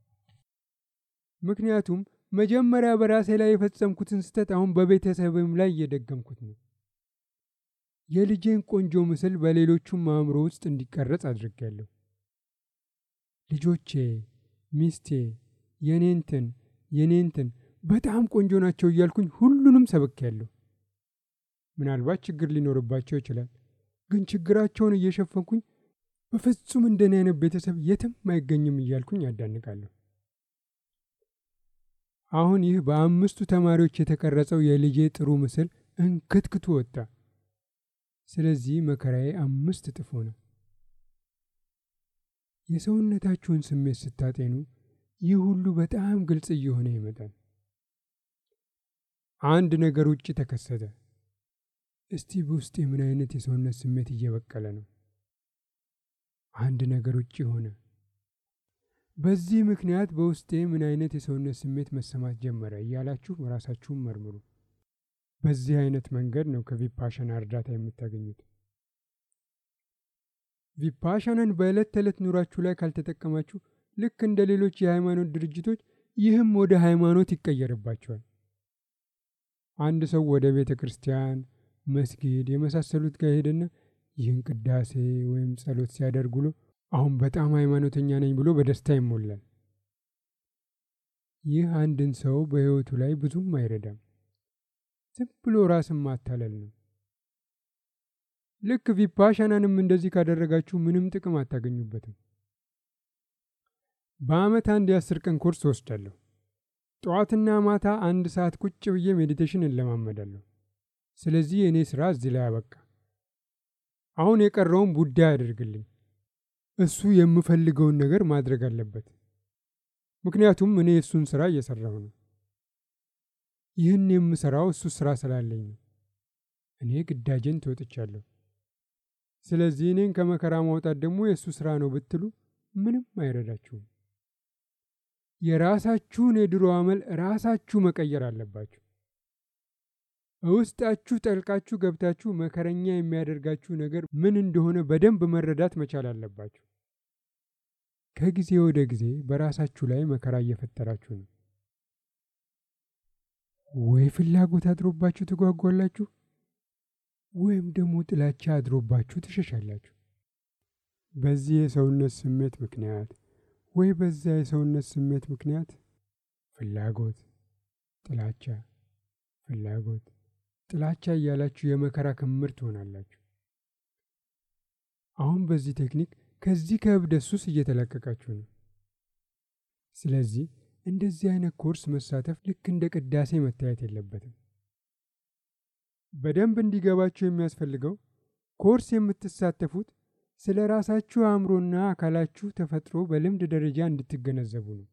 ምክንያቱም መጀመሪያ በራሴ ላይ የፈጸምኩትን ስህተት አሁን በቤተሰብም ላይ እየደገምኩት ነው። የልጄን ቆንጆ ምስል በሌሎቹም አእምሮ ውስጥ እንዲቀረጽ አድርጌያለሁ። ልጆቼ፣ ሚስቴ፣ የኔንትን የኔንትን በጣም ቆንጆ ናቸው እያልኩኝ ሁሉንም ሰብኬያለሁ። ምናልባት ችግር ሊኖርባቸው ይችላል፣ ግን ችግራቸውን እየሸፈንኩኝ በፍጹም እንደኔ አይነት ቤተሰብ የትም አይገኝም እያልኩኝ ያዳንቃለሁ። አሁን ይህ በአምስቱ ተማሪዎች የተቀረጸው የልጄ ጥሩ ምስል እንክትክቱ ወጣ። ስለዚህ መከራዬ አምስት እጥፍ ሆነ። የሰውነታችሁን ስሜት ስታጤኑ ይህ ሁሉ በጣም ግልጽ እየሆነ ይመጣል። አንድ ነገር ውጭ ተከሰተ። እስቲ በውስጤ ምን አይነት የሰውነት ስሜት እየበቀለ ነው? አንድ ነገር ውጭ ሆነ። በዚህ ምክንያት በውስጤ ምን አይነት የሰውነት ስሜት መሰማት ጀመረ እያላችሁ ራሳችሁን መርምሩ። በዚህ አይነት መንገድ ነው ከቪፓሻና እርዳታ የምታገኙት። ቪፓሻናን በዕለት ተዕለት ኑራችሁ ላይ ካልተጠቀማችሁ ልክ እንደ ሌሎች የሃይማኖት ድርጅቶች ይህም ወደ ሃይማኖት ይቀየርባቸዋል። አንድ ሰው ወደ ቤተ ክርስቲያን፣ መስጊድ የመሳሰሉት ጋር ሄደና ይህን ቅዳሴ ወይም ጸሎት ሲያደርግ ውሎ አሁን በጣም ሃይማኖተኛ ነኝ ብሎ በደስታ ይሞላል። ይህ አንድን ሰው በሕይወቱ ላይ ብዙም አይረዳም። ዝም ብሎ ራስን ማታለል ነው። ልክ ቪፓሻናንም እንደዚህ ካደረጋችሁ ምንም ጥቅም አታገኙበትም። በዓመት አንድ የአስር ቀን ኮርስ ወስዳለሁ። ጠዋትና ማታ አንድ ሰዓት ቁጭ ብዬ ሜዲቴሽን እለማመዳለሁ። ስለዚህ የእኔ ሥራ እዚህ ላይ አበቃ። አሁን የቀረውን ቡዳ ያደርግልኝ። እሱ የምፈልገውን ነገር ማድረግ አለበት። ምክንያቱም እኔ እሱን ሥራ እየሠራሁ ነው። ይህን የምሠራው እሱ ሥራ ስላለኝ ነው። እኔ ግዳጄን ተወጥቻለሁ። ስለዚህ እኔን ከመከራ ማውጣት ደግሞ የእሱ ሥራ ነው ብትሉ ምንም አይረዳችሁም። የራሳችሁን የድሮ አመል ራሳችሁ መቀየር አለባችሁ። ውስጣችሁ ጠልቃችሁ ገብታችሁ መከረኛ የሚያደርጋችሁ ነገር ምን እንደሆነ በደንብ መረዳት መቻል አለባችሁ። ከጊዜ ወደ ጊዜ በራሳችሁ ላይ መከራ እየፈጠራችሁ ነው። ወይ ፍላጎት አድሮባችሁ ትጓጓላችሁ፣ ወይም ደግሞ ጥላቻ አድሮባችሁ ትሸሻላችሁ። በዚህ የሰውነት ስሜት ምክንያት ወይ በዚያ የሰውነት ስሜት ምክንያት ፍላጎት፣ ጥላቻ፣ ፍላጎት፣ ጥላቻ እያላችሁ የመከራ ክምር ትሆናላችሁ። አሁን በዚህ ቴክኒክ ከዚህ ከእብደት ሱስ እየተላቀቃችሁ ነው። ስለዚህ እንደዚህ አይነት ኮርስ መሳተፍ ልክ እንደ ቅዳሴ መታየት የለበትም። በደንብ እንዲገባችሁ የሚያስፈልገው ኮርስ የምትሳተፉት ስለ ራሳችሁ አእምሮና አካላችሁ ተፈጥሮ በልምድ ደረጃ እንድትገነዘቡ ነው።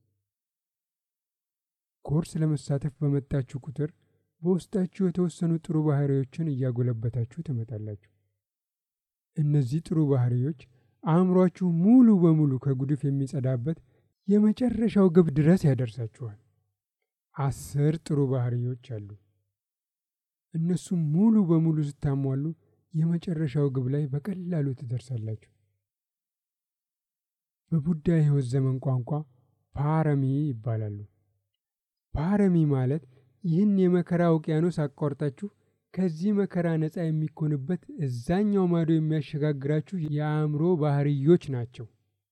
ኮርስ ለመሳተፍ በመጣችሁ ቁጥር በውስጣችሁ የተወሰኑ ጥሩ ባህሪዎችን እያጎለበታችሁ ትመጣላችሁ። እነዚህ ጥሩ ባህሪዎች አእምሯችሁ ሙሉ በሙሉ ከጉድፍ የሚጸዳበት የመጨረሻው ግብ ድረስ ያደርሳችኋል። አስር ጥሩ ባህሪዎች አሉ። እነሱም ሙሉ በሙሉ ስታሟሉ የመጨረሻው ግብ ላይ በቀላሉ ትደርሳላችሁ። በቡዳ የሕይወት ዘመን ቋንቋ ፓረሚ ይባላሉ። ፓረሚ ማለት ይህን የመከራ ውቅያኖስ አቋርጣችሁ ከዚህ መከራ ነፃ የሚኮንበት እዛኛው ማዶ የሚያሸጋግራችሁ የአእምሮ ባህርዮች ናቸው።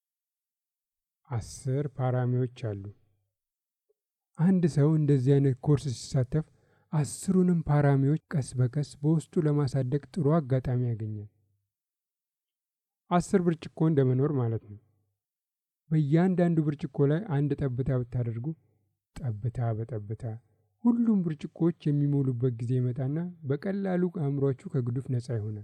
አስር ፓራሚዎች አሉ። አንድ ሰው እንደዚህ አይነት ኮርስ ሲሳተፍ አስሩንም ፓራሚዎች ቀስ በቀስ በውስጡ ለማሳደግ ጥሩ አጋጣሚ ያገኛል። አስር ብርጭቆ እንደመኖር ማለት ነው። በእያንዳንዱ ብርጭቆ ላይ አንድ ጠብታ ብታደርጉ ጠብታ በጠብታ ሁሉም ብርጭቆዎች የሚሞሉበት ጊዜ ይመጣና በቀላሉ አእምሯችሁ ከግዱፍ ነፃ ይሆናል።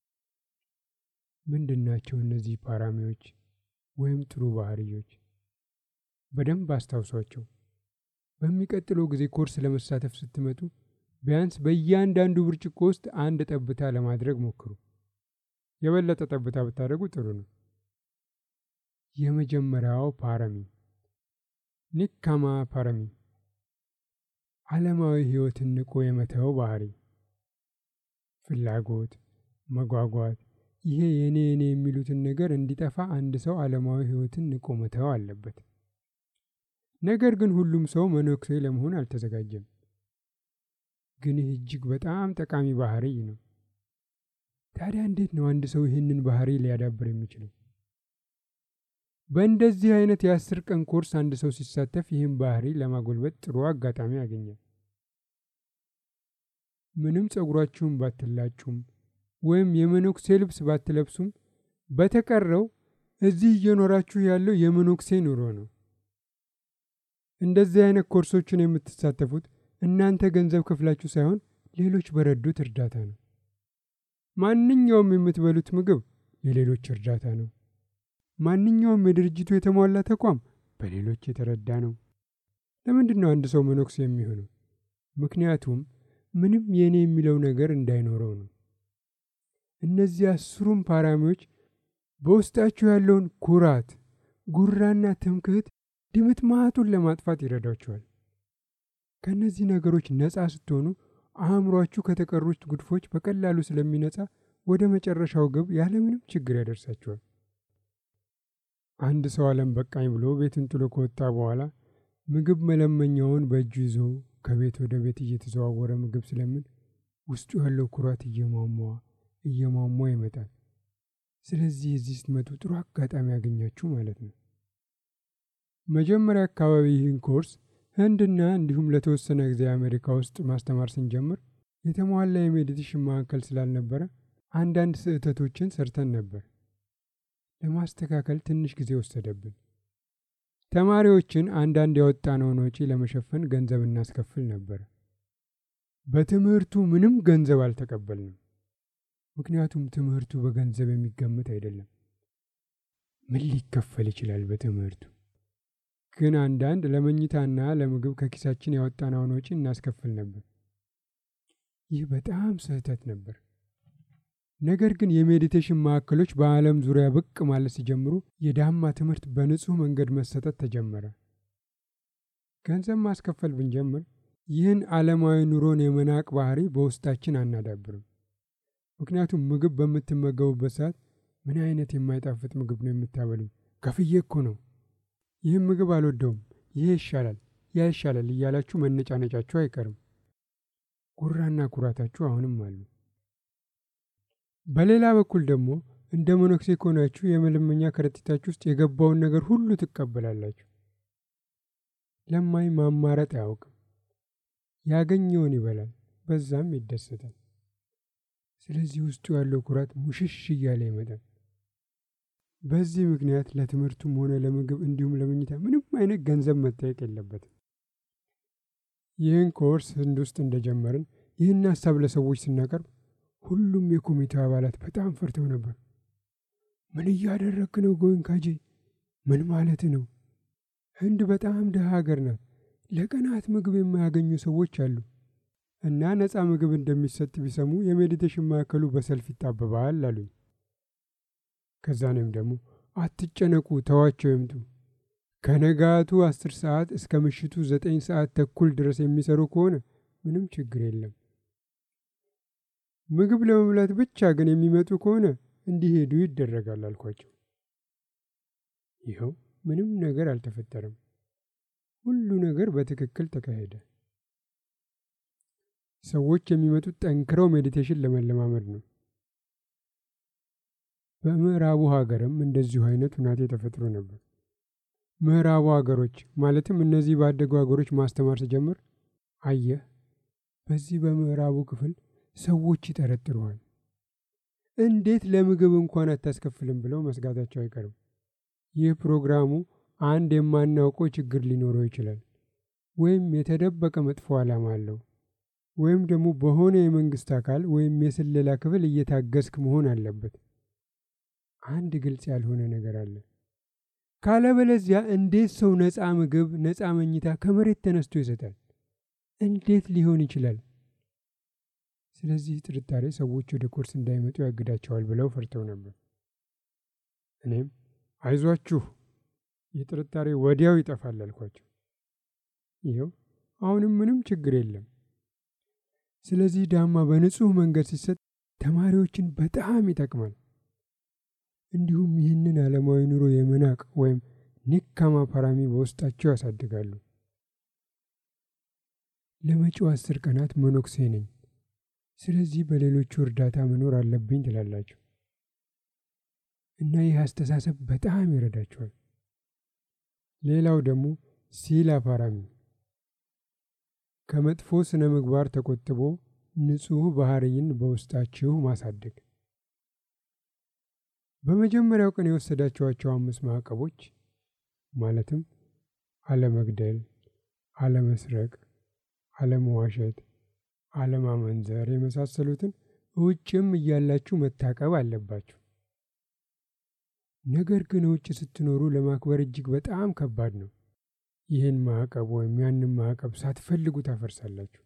ምንድን ናቸው እነዚህ ፓራሚዎች ወይም ጥሩ ባህርዮች? በደንብ አስታውሷቸው። በሚቀጥለው ጊዜ ኮርስ ለመሳተፍ ስትመጡ ቢያንስ በእያንዳንዱ ብርጭቆ ውስጥ አንድ ጠብታ ለማድረግ ሞክሩ። የበለጠ ጠብታ ብታደርጉ ጥሩ ነው። የመጀመሪያው ፓረሚ ኒካማ ፓረሚ ዓለማዊ ሕይወትን ንቆ የመተው ባህሪ፣ ፍላጎት፣ መጓጓት፣ ይሄ የኔ የኔ የሚሉትን ነገር እንዲጠፋ አንድ ሰው ዓለማዊ ሕይወትን ንቆ መተው አለበት። ነገር ግን ሁሉም ሰው መነኩሴ ለመሆን አልተዘጋጀም። ግን ይህ እጅግ በጣም ጠቃሚ ባህሪ ነው። ታዲያ እንዴት ነው አንድ ሰው ይህንን ባህሪ ሊያዳብር የሚችለው? በእንደዚህ አይነት የአስር ቀን ኮርስ አንድ ሰው ሲሳተፍ ይህን ባህሪ ለማጎልበት ጥሩ አጋጣሚ ያገኛል። ምንም ጸጉራችሁን ባትላጩም ወይም የመነኩሴ ልብስ ባትለብሱም በተቀረው እዚህ እየኖራችሁ ያለው የመነኩሴ ኑሮ ነው። እንደዚህ አይነት ኮርሶችን የምትሳተፉት እናንተ ገንዘብ ከፍላችሁ ሳይሆን ሌሎች በረዱት እርዳታ ነው። ማንኛውም የምትበሉት ምግብ የሌሎች እርዳታ ነው። ማንኛውም የድርጅቱ የተሟላ ተቋም በሌሎች የተረዳ ነው። ለምንድን ነው አንድ ሰው መነኩሴ የሚሆነው? ምክንያቱም ምንም የኔ የሚለው ነገር እንዳይኖረው ነው። እነዚህ አስሩም ፓራሚዎች በውስጣችሁ ያለውን ኩራት፣ ጉራና ትምክህት ድምጥ ማጡን ለማጥፋት ይረዳችኋል። ከእነዚህ ነገሮች ነፃ ስትሆኑ አእምሯችሁ ከተቀሩት ጉድፎች በቀላሉ ስለሚነጻ ወደ መጨረሻው ግብ ያለምንም ችግር ያደርሳችኋል። አንድ ሰው ዓለም በቃኝ ብሎ ቤቱን ጥሎ ከወጣ በኋላ ምግብ መለመኛውን በእጁ ይዞ ከቤት ወደ ቤት እየተዘዋወረ ምግብ ስለምን ውስጡ ያለው ኩራት እየሟሟ እየሟሟ ይመጣል። ስለዚህ እዚህ ስትመጡ ጥሩ አጋጣሚ ያገኛችሁ ማለት ነው። መጀመሪያ አካባቢ ይህን ኮርስ ህንድና እንዲሁም ለተወሰነ ጊዜ አሜሪካ ውስጥ ማስተማር ስንጀምር የተሟላ የሜዲቴሽን ማዕከል ስላልነበረ አንዳንድ ስህተቶችን ሰርተን ነበር። ለማስተካከል ትንሽ ጊዜ ወሰደብን። ተማሪዎችን አንዳንድ ያወጣነውን ወጪ ለመሸፈን ገንዘብ እናስከፍል ነበር። በትምህርቱ ምንም ገንዘብ አልተቀበልንም። ምክንያቱም ትምህርቱ በገንዘብ የሚገመት አይደለም። ምን ሊከፈል ይችላል በትምህርቱ? ግን አንዳንድ ለመኝታና ለምግብ ከኪሳችን ያወጣነውን ወጪ እናስከፍል ነበር። ይህ በጣም ስህተት ነበር። ነገር ግን የሜዲቴሽን ማዕከሎች በዓለም ዙሪያ ብቅ ማለት ሲጀምሩ የዳማ ትምህርት በንጹሕ መንገድ መሰጠት ተጀመረ። ገንዘብ ማስከፈል ብንጀምር ይህን ዓለማዊ ኑሮን የመናቅ ባህሪ በውስጣችን አናዳብርም። ምክንያቱም ምግብ በምትመገቡበት ሰዓት ምን አይነት የማይጣፍጥ ምግብ ነው የምታበሉኝ? ከፍዬ እኮ ነው። ይህም ምግብ አልወደውም፣ ይሄ ይሻላል፣ ያ ይሻላል እያላችሁ መነጫነጫችሁ አይቀርም። ጉራና ኩራታችሁ አሁንም አሉ። በሌላ በኩል ደግሞ እንደ መነኩሴ ከሆናችሁ የመለመኛ ከረጢታችሁ ውስጥ የገባውን ነገር ሁሉ ትቀበላላችሁ። ለማኝ ማማረጥ አያውቅም። ያገኘውን ይበላል፣ በዛም ይደሰታል። ስለዚህ ውስጡ ያለው ኩራት ሙሽሽ እያለ ይመጣል። በዚህ ምክንያት ለትምህርቱም ሆነ ለምግብ እንዲሁም ለመኝታ ምንም አይነት ገንዘብ መጠየቅ የለበትም። ይህን ኮርስ ህንድ ውስጥ እንደጀመርን ይህን ሀሳብ ለሰዎች ስናቀርብ ሁሉም የኮሚቴው አባላት በጣም ፈርተው ነበር። ምን እያደረግክ ነው ጎንካጂ? ምን ማለት ነው? ህንድ በጣም ድሃ ሀገር ናት። ለቀናት ምግብ የማያገኙ ሰዎች አሉ እና ነፃ ምግብ እንደሚሰጥ ቢሰሙ የሜዲቴሽን ማዕከሉ በሰልፍ ይጣበባል አሉኝ። ከዛ እኔም ደግሞ አትጨነቁ፣ ተዋቸው ይምጡ። ከነጋቱ አስር ሰዓት እስከ ምሽቱ ዘጠኝ ሰዓት ተኩል ድረስ የሚሰሩ ከሆነ ምንም ችግር የለም። ምግብ ለመብላት ብቻ ግን የሚመጡ ከሆነ እንዲሄዱ ይደረጋል አልኳቸው። ይኸው ምንም ነገር አልተፈጠረም። ሁሉ ነገር በትክክል ተካሄደ። ሰዎች የሚመጡት ጠንክረው ሜዲቴሽን ለመለማመድ ነው። በምዕራቡ ሀገርም እንደዚሁ አይነት ሁናቴ ተፈጥሮ ነበር። ምዕራቡ ሀገሮች ማለትም እነዚህ ባደጉ ሀገሮች ማስተማር ስጀምር አየህ፣ በዚህ በምዕራቡ ክፍል ሰዎች ይጠረጥሩሃል። እንዴት ለምግብ እንኳን አታስከፍልም ብለው መስጋታቸው አይቀርም። ይህ ፕሮግራሙ አንድ የማናውቀው ችግር ሊኖረው ይችላል፣ ወይም የተደበቀ መጥፎ ዓላማ አለው፣ ወይም ደግሞ በሆነ የመንግስት አካል ወይም የስለላ ክፍል እየታገዝክ መሆን አለበት። አንድ ግልጽ ያልሆነ ነገር አለ። ካለበለዚያ እንዴት ሰው ነፃ ምግብ፣ ነፃ መኝታ ከመሬት ተነስቶ ይሰጣል? እንዴት ሊሆን ይችላል? ስለዚህ ጥርጣሬ ሰዎች ወደ ኮርስ እንዳይመጡ ያግዳቸዋል ብለው ፈርተው ነበር። እኔም አይዟችሁ፣ ይህ ጥርጣሬ ወዲያው ይጠፋል አልኳቸው። ይኸው አሁንም ምንም ችግር የለም። ስለዚህ ዳማ በንጹሕ መንገድ ሲሰጥ ተማሪዎችን በጣም ይጠቅማል። እንዲሁም ይህንን ዓለማዊ ኑሮ የመናቅ ወይም ኒካማ ፓራሚ በውስጣቸው ያሳድጋሉ። ለመጪው አስር ቀናት መነኩሴ ነኝ፣ ስለዚህ በሌሎቹ እርዳታ መኖር አለብኝ ትላላችሁ እና ይህ አስተሳሰብ በጣም ይረዳችኋል። ሌላው ደግሞ ሲላ ፓራሚ ከመጥፎ ስነ ምግባር ተቆጥቦ ንጹሕ ባህርይን በውስጣችሁ ማሳደግ በመጀመሪያው ቀን የወሰዳችኋቸው አምስት ማዕቀቦች ማለትም አለመግደል፣ አለመስረቅ፣ አለመዋሸት፣ አለማመንዘር የመሳሰሉትን ውጭም እያላችሁ መታቀብ አለባችሁ። ነገር ግን ውጭ ስትኖሩ ለማክበር እጅግ በጣም ከባድ ነው። ይህን ማዕቀብ ወይም ያንን ማዕቀብ ሳትፈልጉ ታፈርሳላችሁ።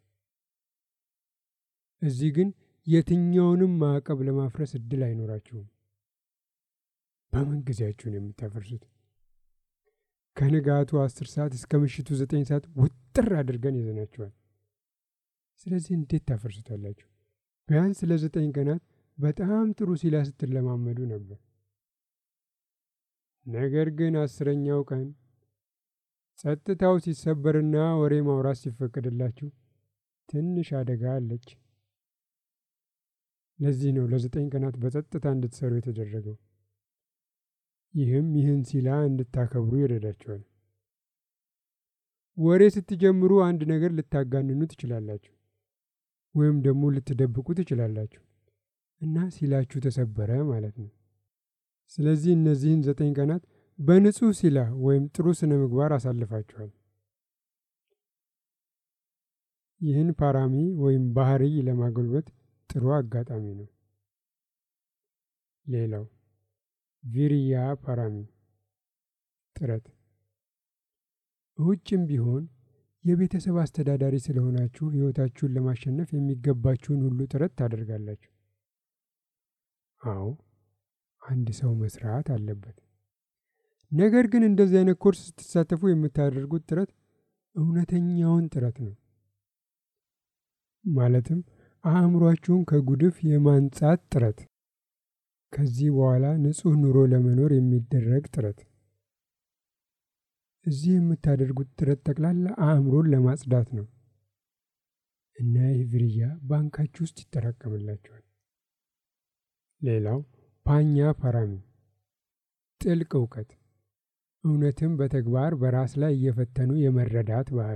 እዚህ ግን የትኛውንም ማዕቀብ ለማፍረስ እድል አይኖራችሁም። በምን ጊዜያችሁን የምታፈርሱት? ከንጋቱ አስር ሰዓት እስከ ምሽቱ ዘጠኝ ሰዓት ውጥር አድርገን ይዘናችኋል። ስለዚህ እንዴት ታፈርሱታላችሁ? ቢያንስ ለዘጠኝ ቀናት በጣም ጥሩ ሲላ ስትለማመዱ ነበር። ነገር ግን አስረኛው ቀን ጸጥታው ሲሰበርና ወሬ ማውራት ሲፈቀድላችሁ ትንሽ አደጋ አለች። ለዚህ ነው ለዘጠኝ ቀናት በጸጥታ እንድትሰሩ የተደረገው። ይህም ይህን ሲላ እንድታከብሩ ይረዳችኋል። ወሬ ስትጀምሩ አንድ ነገር ልታጋንኑ ትችላላችሁ፣ ወይም ደግሞ ልትደብቁ ትችላላችሁ እና ሲላችሁ ተሰበረ ማለት ነው። ስለዚህ እነዚህን ዘጠኝ ቀናት በንጹህ ሲላ ወይም ጥሩ ስነ ምግባር አሳልፋችኋል። ይህን ፓራሚ ወይም ባህርይ ለማጎልበት ጥሩ አጋጣሚ ነው። ሌላው ቪሪያ ፓራሚ ጥረት። ውጭም ቢሆን የቤተሰብ አስተዳዳሪ ስለሆናችሁ ሕይወታችሁን ለማሸነፍ የሚገባችሁን ሁሉ ጥረት ታደርጋላችሁ። አዎ አንድ ሰው መስራት አለበት። ነገር ግን እንደዚህ አይነት ኮርስ ስትሳተፉ የምታደርጉት ጥረት እውነተኛውን ጥረት ነው። ማለትም አእምሯችሁን ከጉድፍ የማንጻት ጥረት፣ ከዚህ በኋላ ንጹሕ ኑሮ ለመኖር የሚደረግ ጥረት። እዚህ የምታደርጉት ጥረት ጠቅላላ አእምሮን ለማጽዳት ነው እና ይህ ብርያ ባንካችሁ ውስጥ ይጠራቀምላችኋል። ሌላው ፓኛ ፓራሚ ጥልቅ እውቀት፣ እውነትም በተግባር በራስ ላይ እየፈተኑ የመረዳት ባህሪ።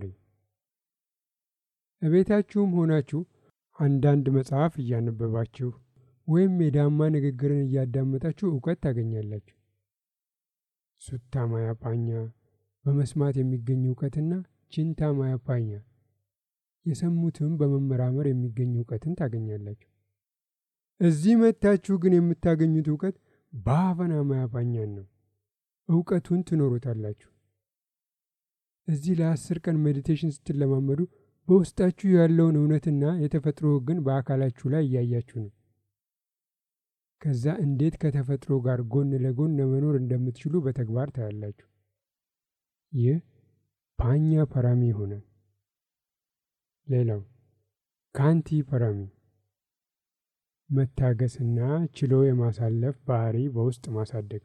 እቤታችሁም ሆናችሁ አንዳንድ መጽሐፍ እያነበባችሁ ወይም የዳማ ንግግርን እያዳመጣችሁ እውቀት ታገኛላችሁ። ሱታ ማያ ፓኛ በመስማት የሚገኝ እውቀትና ቺንታ ማያ ፓኛ የሰሙትም በመመራመር የሚገኝ እውቀትን ታገኛላችሁ። እዚህ መጥታችሁ ግን የምታገኙት እውቀት በአፈና ማያ ፓኛን ነው። እውቀቱን ትኖሩታላችሁ። እዚህ ለአስር ቀን ሜዲቴሽን ስትለማመዱ በውስጣችሁ ያለውን እውነትና የተፈጥሮ ሕግን በአካላችሁ ላይ እያያችሁ ነው። ከዛ እንዴት ከተፈጥሮ ጋር ጎን ለጎን ለመኖር እንደምትችሉ በተግባር ታያላችሁ። ይህ ፓኛ ፓራሚ ይሆናል። ሌላው ካንቲ ፓራሚ መታገስና ችሎ የማሳለፍ ባህሪ በውስጥ ማሳደግ።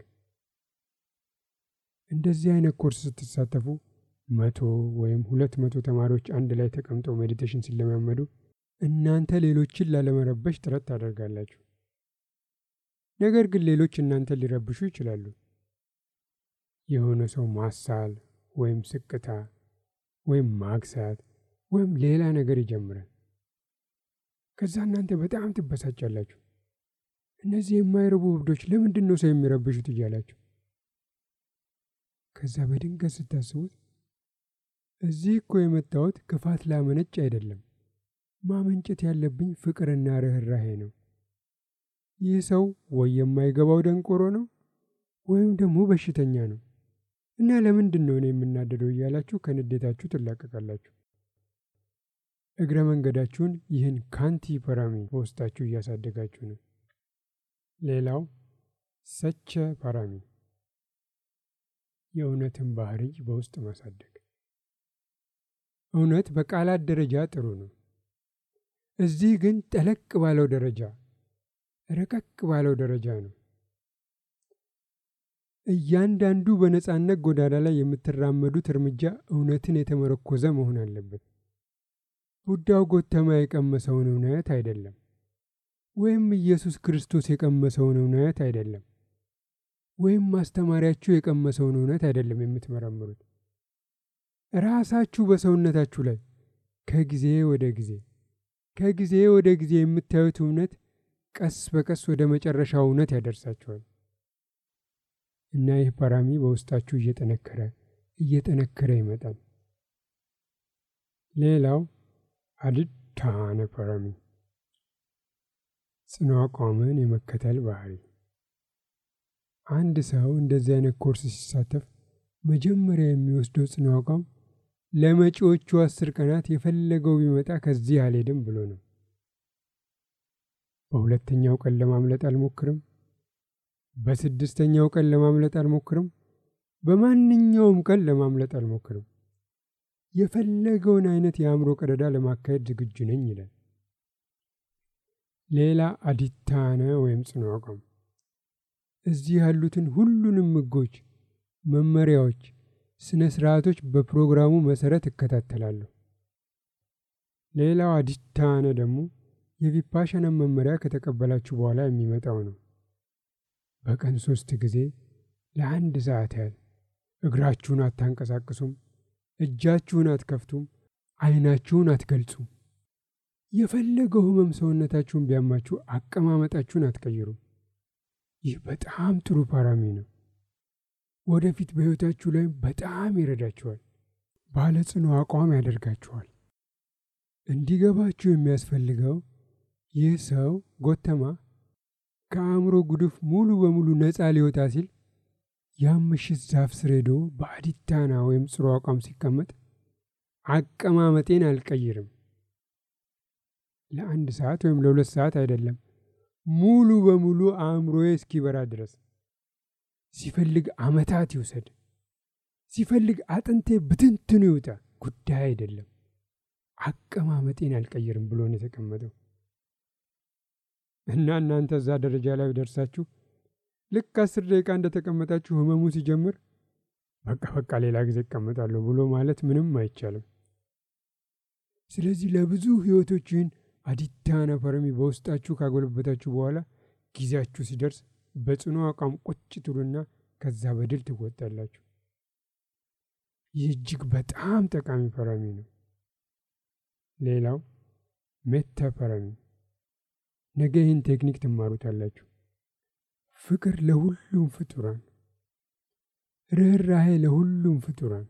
እንደዚህ አይነት ኮርስ ስትሳተፉ መቶ ወይም ሁለት መቶ ተማሪዎች አንድ ላይ ተቀምጠው ሜዲቴሽን ሲለማመዱ እናንተ ሌሎችን ላለመረበሽ ጥረት ታደርጋላችሁ። ነገር ግን ሌሎች እናንተን ሊረብሹ ይችላሉ። የሆነ ሰው ማሳል ወይም ስቅታ ወይም ማግሳት ወይም ሌላ ነገር ይጀምራል። ከዛ እናንተ በጣም ትበሳጫላችሁ። እነዚህ የማይረቡ እብዶች ለምንድን ነው ሰው የሚረብሹት እያላችሁ ከዛ በድንገት ስታስቡት እዚህ እኮ የመጣሁት ክፋት ላመነጭ አይደለም፣ ማመንጨት ያለብኝ ፍቅርና ርኅራሄ ነው። ይህ ሰው ወይ የማይገባው ደንቆሮ ነው ወይም ደግሞ በሽተኛ ነው እና ለምንድን ነው እኔ የምናደደው እያላችሁ ከንዴታችሁ ትላቀቃላችሁ። እግረ መንገዳችሁን ይህን ካንቲ ፓራሚ በውስጣችሁ እያሳደጋችሁ ነው። ሌላው ሰቸ ፓራሚ የእውነትን ባህሪ በውስጥ ማሳደግ። እውነት በቃላት ደረጃ ጥሩ ነው። እዚህ ግን ጠለቅ ባለው ደረጃ ረቀቅ ባለው ደረጃ ነው። እያንዳንዱ በነጻነት ጎዳና ላይ የምትራመዱት እርምጃ እውነትን የተመረኮዘ መሆን አለበት። ቡዳው ጎተማ የቀመሰውን እውነት አይደለም፣ ወይም ኢየሱስ ክርስቶስ የቀመሰውን እውነት አይደለም፣ ወይም ማስተማሪያችሁ የቀመሰውን እውነት አይደለም የምትመረምሩት። ራሳችሁ በሰውነታችሁ ላይ ከጊዜ ወደ ጊዜ ከጊዜ ወደ ጊዜ የምታዩት እውነት ቀስ በቀስ ወደ መጨረሻው እውነት ያደርሳችኋል። እና ይህ ፓራሚ በውስጣችሁ እየጠነከረ እየጠነከረ ይመጣል። ሌላው አድታነ ፓራሚ ጽኑ አቋምን የመከተል ባህሪ። አንድ ሰው እንደዚህ አይነት ኮርስ ሲሳተፍ መጀመሪያ የሚወስደው ጽኑ አቋም ለመጪዎቹ አስር ቀናት የፈለገው ቢመጣ ከዚህ አልሄድም ብሎ ነው። በሁለተኛው ቀን ለማምለጥ አልሞክርም። በስድስተኛው ቀን ለማምለጥ አልሞክርም። በማንኛውም ቀን ለማምለጥ አልሞክርም። የፈለገውን አይነት የአእምሮ ቀደዳ ለማካሄድ ዝግጁ ነኝ ይላል። ሌላ አዲታነ ወይም ጽኑ አቋም እዚህ ያሉትን ሁሉንም ሕጎች፣ መመሪያዎች፣ ስነ ስርዓቶች በፕሮግራሙ መሰረት እከታተላለሁ። ሌላው አዲታነ ደግሞ የቪፓሻናን መመሪያ ከተቀበላችሁ በኋላ የሚመጣው ነው። በቀን ሶስት ጊዜ ለአንድ ሰዓት ያህል እግራችሁን አታንቀሳቅሱም፣ እጃችሁን አትከፍቱም፣ አይናችሁን አትገልጹም። የፈለገው ህመም ሰውነታችሁን ቢያማችሁ አቀማመጣችሁን አትቀይሩም። ይህ በጣም ጥሩ ፓራሚ ነው። ወደፊት በሕይወታችሁ ላይ በጣም ይረዳችኋል። ባለ ጽኑ አቋም ያደርጋችኋል። እንዲገባችሁ የሚያስፈልገው ይህ ሰው ጎተማ ከአእምሮ ጉድፍ ሙሉ በሙሉ ነፃ ሊወጣ ሲል ያም ምሽት ዛፍ ስር ሄዶ በአዲታና ወይም ጽኑ አቋም ሲቀመጥ አቀማመጤን አልቀይርም። ለአንድ ሰዓት ወይም ለሁለት ሰዓት አይደለም፣ ሙሉ በሙሉ አእምሮዬ እስኪበራ ድረስ ሲፈልግ ዓመታት ይውሰድ፣ ሲፈልግ አጥንቴ ብትንትኑ ይውጣ፣ ጉዳይ አይደለም። አቀማመጤን አልቀይርም ብሎ ነው የተቀመጠው። እና እናንተ እዛ ደረጃ ላይ ደርሳችሁ ልክ አስር ደቂቃ እንደተቀመጣችሁ ህመሙ ሲጀምር በቃ በቃ ሌላ ጊዜ እቀመጣለሁ ብሎ ማለት ምንም አይቻልም። ስለዚህ ለብዙ ህይወቶች ይህን አዲዳነ ፐረሚ በውስጣችሁ ካጎለበታችሁ በኋላ ጊዜያችሁ ሲደርስ በጽኑ አቋም ቁጭ ትሉና ከዛ በድል ትወጣላችሁ። ይህ እጅግ በጣም ጠቃሚ ፐረሚ ነው። ሌላው ሜታ ፐረሚ፣ ነገ ይህን ቴክኒክ ትማሩታላችሁ። ፍቅር ለሁሉም ፍጡራን፣ ርኅራሄ ለሁሉም ፍጡራን።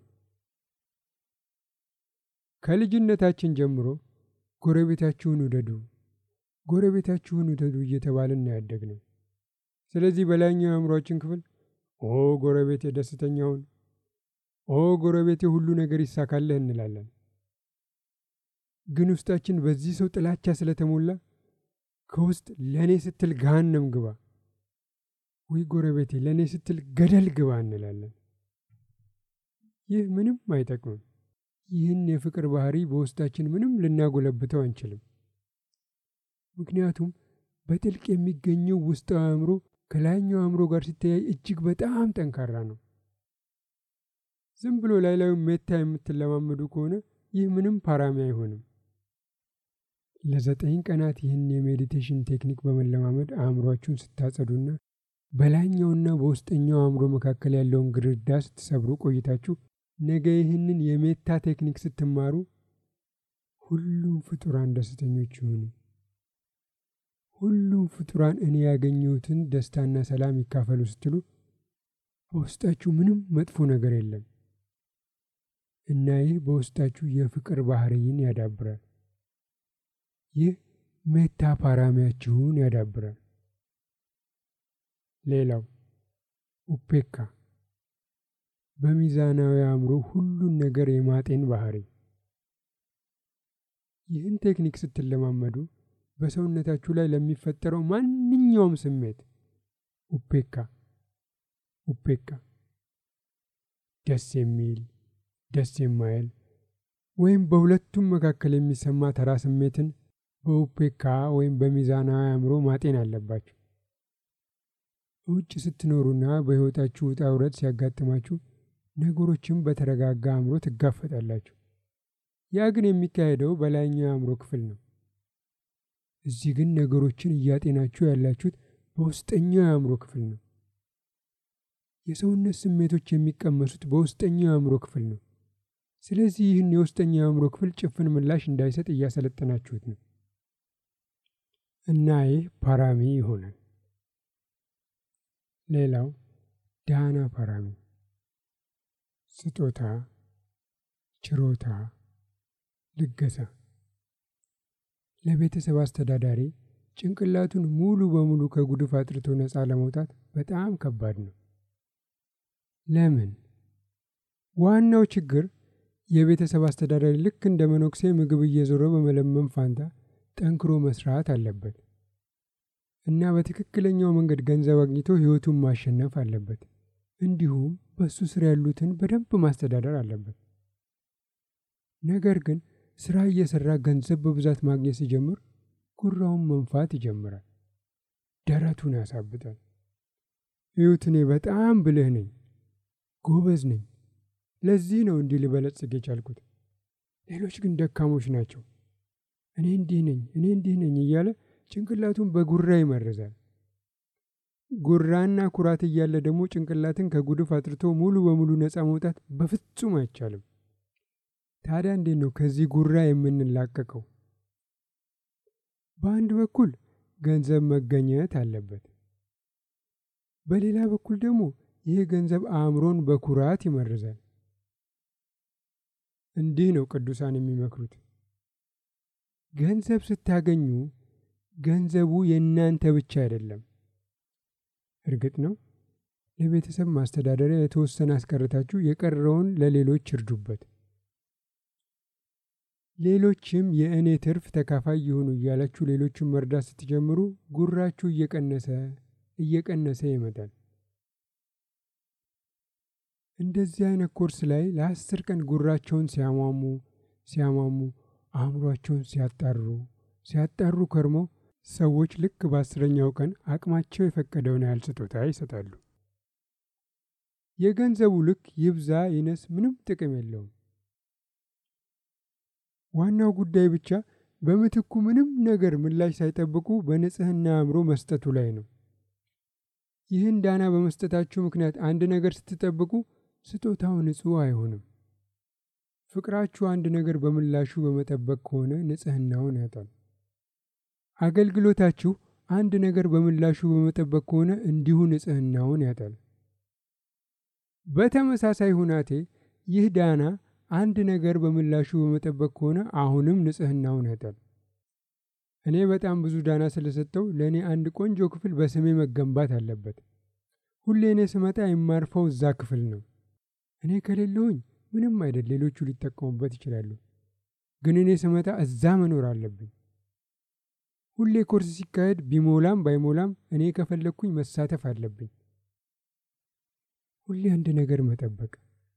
ከልጅነታችን ጀምሮ ጎረቤታችሁን ውደዱ፣ ጎረቤታችሁን ውደዱ እየተባልን ያደግ ነው። ስለዚህ በላይኛው የአእምሯችን ክፍል ኦ ጎረቤቴ ደስተኛውን፣ ኦ ጎረቤቴ ሁሉ ነገር ይሳካልህ እንላለን። ግን ውስጣችን በዚህ ሰው ጥላቻ ስለተሞላ ከውስጥ ለእኔ ስትል ገሃነም ግባ ወይ ጎረቤቴ ለእኔ ስትል ገደል ግባ እንላለን። ይህ ምንም አይጠቅምም። ይህን የፍቅር ባህሪ በውስጣችን ምንም ልናጎለብተው አንችልም። ምክንያቱም በጥልቅ የሚገኘው ውስጣዊ አእምሮ ከላይኛው አእምሮ ጋር ሲተያይ እጅግ በጣም ጠንካራ ነው። ዝም ብሎ ላይ ላዩ ሜታ የምትለማመዱ ከሆነ ይህ ምንም ፓራሚ አይሆንም። ለዘጠኝ ቀናት ይህን የሜዲቴሽን ቴክኒክ በመለማመድ አእምሯችሁን ስታጸዱና በላይኛውና በውስጠኛው አእምሮ መካከል ያለውን ግድግዳ ስትሰብሩ ቆይታችሁ ነገ ይህንን የሜታ ቴክኒክ ስትማሩ ሁሉም ፍጡራን ደስተኞች ይሆኑ። ሁሉም ፍጡራን እኔ ያገኘሁትን ደስታና ሰላም ይካፈሉ ስትሉ በውስጣችሁ ምንም መጥፎ ነገር የለም እና ይህ በውስጣችሁ የፍቅር ባህርይን ያዳብራል። ይህ ሜታ ፓራሚያችሁን ያዳብራል። ሌላው ኡፔካ በሚዛናዊ አእምሮ ሁሉን ነገር የማጤን ባህሪ። ይህን ቴክኒክ ስትለማመዱ በሰውነታችሁ ላይ ለሚፈጠረው ማንኛውም ስሜት ኡፔካ ኡፔካ ደስ የሚል ደስ የማይል ወይም በሁለቱም መካከል የሚሰማ ተራ ስሜትን በኡፔካ ወይም በሚዛናዊ አእምሮ ማጤን አለባችሁ። ውጭ ስትኖሩና በሕይወታችሁ ውጣ ውረድ ሲያጋጥማችሁ ነገሮችን በተረጋጋ አእምሮ ትጋፈጣላችሁ። ያ ግን የሚካሄደው በላይኛው የአእምሮ ክፍል ነው። እዚህ ግን ነገሮችን እያጤናችሁ ያላችሁት በውስጠኛው የአእምሮ ክፍል ነው። የሰውነት ስሜቶች የሚቀመሱት በውስጠኛው የአእምሮ ክፍል ነው። ስለዚህ ይህን የውስጠኛው የአእምሮ ክፍል ጭፍን ምላሽ እንዳይሰጥ እያሰለጠናችሁት ነው እና ይህ ፓራሚ ይሆናል። ሌላው ዳና ፓራሚ ስጦታ፣ ችሮታ፣ ልገሳ። ለቤተሰብ አስተዳዳሪ ጭንቅላቱን ሙሉ በሙሉ ከጉድፍ አጥርቶ ነፃ ለመውጣት በጣም ከባድ ነው። ለምን? ዋናው ችግር የቤተሰብ አስተዳዳሪ ልክ እንደ መነኩሴ ምግብ እየዞረ በመለመን ፋንታ ጠንክሮ መስራት አለበት እና በትክክለኛው መንገድ ገንዘብ አግኝቶ ሕይወቱን ማሸነፍ አለበት። እንዲሁም በእሱ ስር ያሉትን በደንብ ማስተዳደር አለበት። ነገር ግን ስራ እየሰራ ገንዘብ በብዛት ማግኘት ሲጀምር ጉራውን መንፋት ይጀምራል። ደረቱን ያሳብጣል። እዩት፣ እኔ በጣም ብልህ ነኝ፣ ጎበዝ ነኝ፣ ለዚህ ነው እንዲህ ልበለጽግ የቻልኩት። ሌሎች ግን ደካሞች ናቸው። እኔ እንዲህ ነኝ፣ እኔ እንዲህ ነኝ እያለ ጭንቅላቱን በጉራ ይመርዛል። ጉራና ኩራት እያለ ደግሞ ጭንቅላትን ከጉድፍ አጥርቶ ሙሉ በሙሉ ነፃ መውጣት በፍጹም አይቻልም። ታዲያ እንዴት ነው ከዚህ ጉራ የምንላቀቀው? በአንድ በኩል ገንዘብ መገኘት አለበት። በሌላ በኩል ደግሞ ይህ ገንዘብ አእምሮን በኩራት ይመርዛል። እንዲህ ነው ቅዱሳን የሚመክሩት። ገንዘብ ስታገኙ ገንዘቡ የእናንተ ብቻ አይደለም። እርግጥ ነው ለቤተሰብ ማስተዳደሪያ የተወሰነ አስቀርታችሁ የቀረውን ለሌሎች እርዱበት። ሌሎችም የእኔ ትርፍ ተካፋይ ይሁኑ እያላችሁ ሌሎችን መርዳት ስትጀምሩ ጉራችሁ እየቀነሰ እየቀነሰ ይመጣል። እንደዚህ አይነት ኮርስ ላይ ለአስር ቀን ጉራቸውን ሲያሟሙ ሲያሟሙ አእምሯቸውን ሲያጣሩ ሲያጣሩ ከርሞ ሰዎች ልክ በአስረኛው ቀን አቅማቸው የፈቀደውን ያህል ስጦታ ይሰጣሉ። የገንዘቡ ልክ ይብዛ ይነስ ምንም ጥቅም የለውም። ዋናው ጉዳይ ብቻ በምትኩ ምንም ነገር ምላሽ ሳይጠብቁ በንጽህና አእምሮ መስጠቱ ላይ ነው። ይህን ዳና በመስጠታችሁ ምክንያት አንድ ነገር ስትጠብቁ ስጦታው ንጹሕ አይሆንም። ፍቅራችሁ አንድ ነገር በምላሹ በመጠበቅ ከሆነ ንጽህናውን ያጣል። አገልግሎታችሁ አንድ ነገር በምላሹ በመጠበቅ ከሆነ እንዲሁ ንጽህናውን ያጣል። በተመሳሳይ ሁናቴ ይህ ዳና አንድ ነገር በምላሹ በመጠበቅ ከሆነ አሁንም ንጽህናውን ያጣል። እኔ በጣም ብዙ ዳና ስለሰጠው ለእኔ አንድ ቆንጆ ክፍል በስሜ መገንባት አለበት። ሁሌ እኔ ስመጣ የማርፈው እዛ ክፍል ነው። እኔ ከሌለሁኝ ምንም አይደል፣ ሌሎቹ ሊጠቀሙበት ይችላሉ። ግን እኔ ስመጣ እዛ መኖር አለብኝ። ሁሌ ኮርስ ሲካሄድ ቢሞላም ባይሞላም እኔ ከፈለግኩኝ መሳተፍ አለብኝ። ሁሌ አንድ ነገር መጠበቅ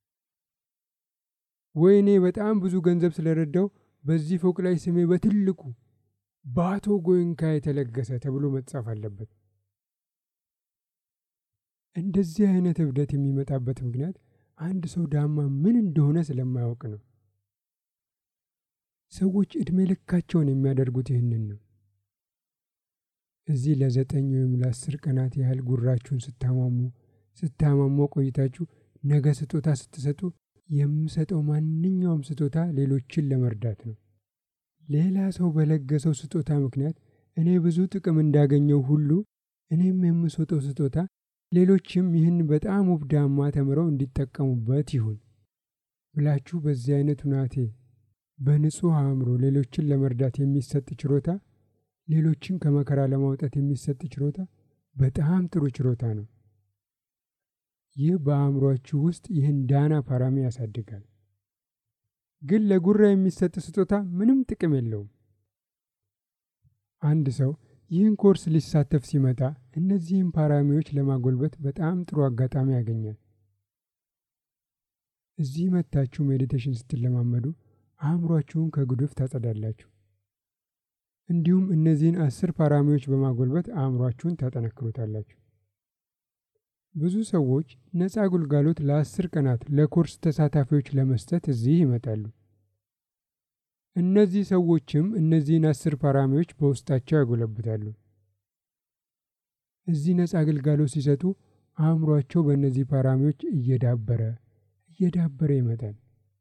ወይ እኔ በጣም ብዙ ገንዘብ ስለረዳው በዚህ ፎቅ ላይ ስሜ በትልቁ በአቶ ጎይንካ የተለገሰ ተብሎ መጻፍ አለበት። እንደዚህ አይነት እብደት የሚመጣበት ምክንያት አንድ ሰው ዳማ ምን እንደሆነ ስለማያውቅ ነው። ሰዎች ዕድሜ ልካቸውን የሚያደርጉት ይህንን ነው። እዚህ ለዘጠኝ ወይም ለአስር ቀናት ያህል ጉራችሁን ስታሟሙ ስታማሞ ቆይታችሁ ነገ ስጦታ ስትሰጡ የምሰጠው ማንኛውም ስጦታ ሌሎችን ለመርዳት ነው። ሌላ ሰው በለገሰው ስጦታ ምክንያት እኔ ብዙ ጥቅም እንዳገኘው ሁሉ እኔም የምሰጠው ስጦታ ሌሎችም ይህን በጣም ውብ ዳማ ተምረው እንዲጠቀሙበት ይሁን ብላችሁ በዚህ አይነት ሁናቴ በንጹሕ አእምሮ ሌሎችን ለመርዳት የሚሰጥ ችሮታ፣ ሌሎችን ከመከራ ለማውጣት የሚሰጥ ችሮታ በጣም ጥሩ ችሮታ ነው። ይህ በአእምሯችሁ ውስጥ ይህን ዳና ፓራሚ ያሳድጋል። ግን ለጉራ የሚሰጥ ስጦታ ምንም ጥቅም የለውም። አንድ ሰው ይህን ኮርስ ሊሳተፍ ሲመጣ እነዚህን ፓራሚዎች ለማጎልበት በጣም ጥሩ አጋጣሚ ያገኛል። እዚህ መታችሁ ሜዲቴሽን ስትለማመዱ አእምሯችሁን ከጉድፍ ታጸዳላችሁ። እንዲሁም እነዚህን አስር ፓራሚዎች በማጎልበት አእምሯችሁን ታጠነክሩታላችሁ። ብዙ ሰዎች ነፃ አገልጋሎት ለአስር ቀናት ለኮርስ ተሳታፊዎች ለመስጠት እዚህ ይመጣሉ። እነዚህ ሰዎችም እነዚህን አስር ፓራሚዎች በውስጣቸው ያጎለብታሉ። እዚህ ነፃ አገልጋሎት ሲሰጡ አእምሯቸው በእነዚህ ፓራሚዎች እየዳበረ እየዳበረ ይመጣል።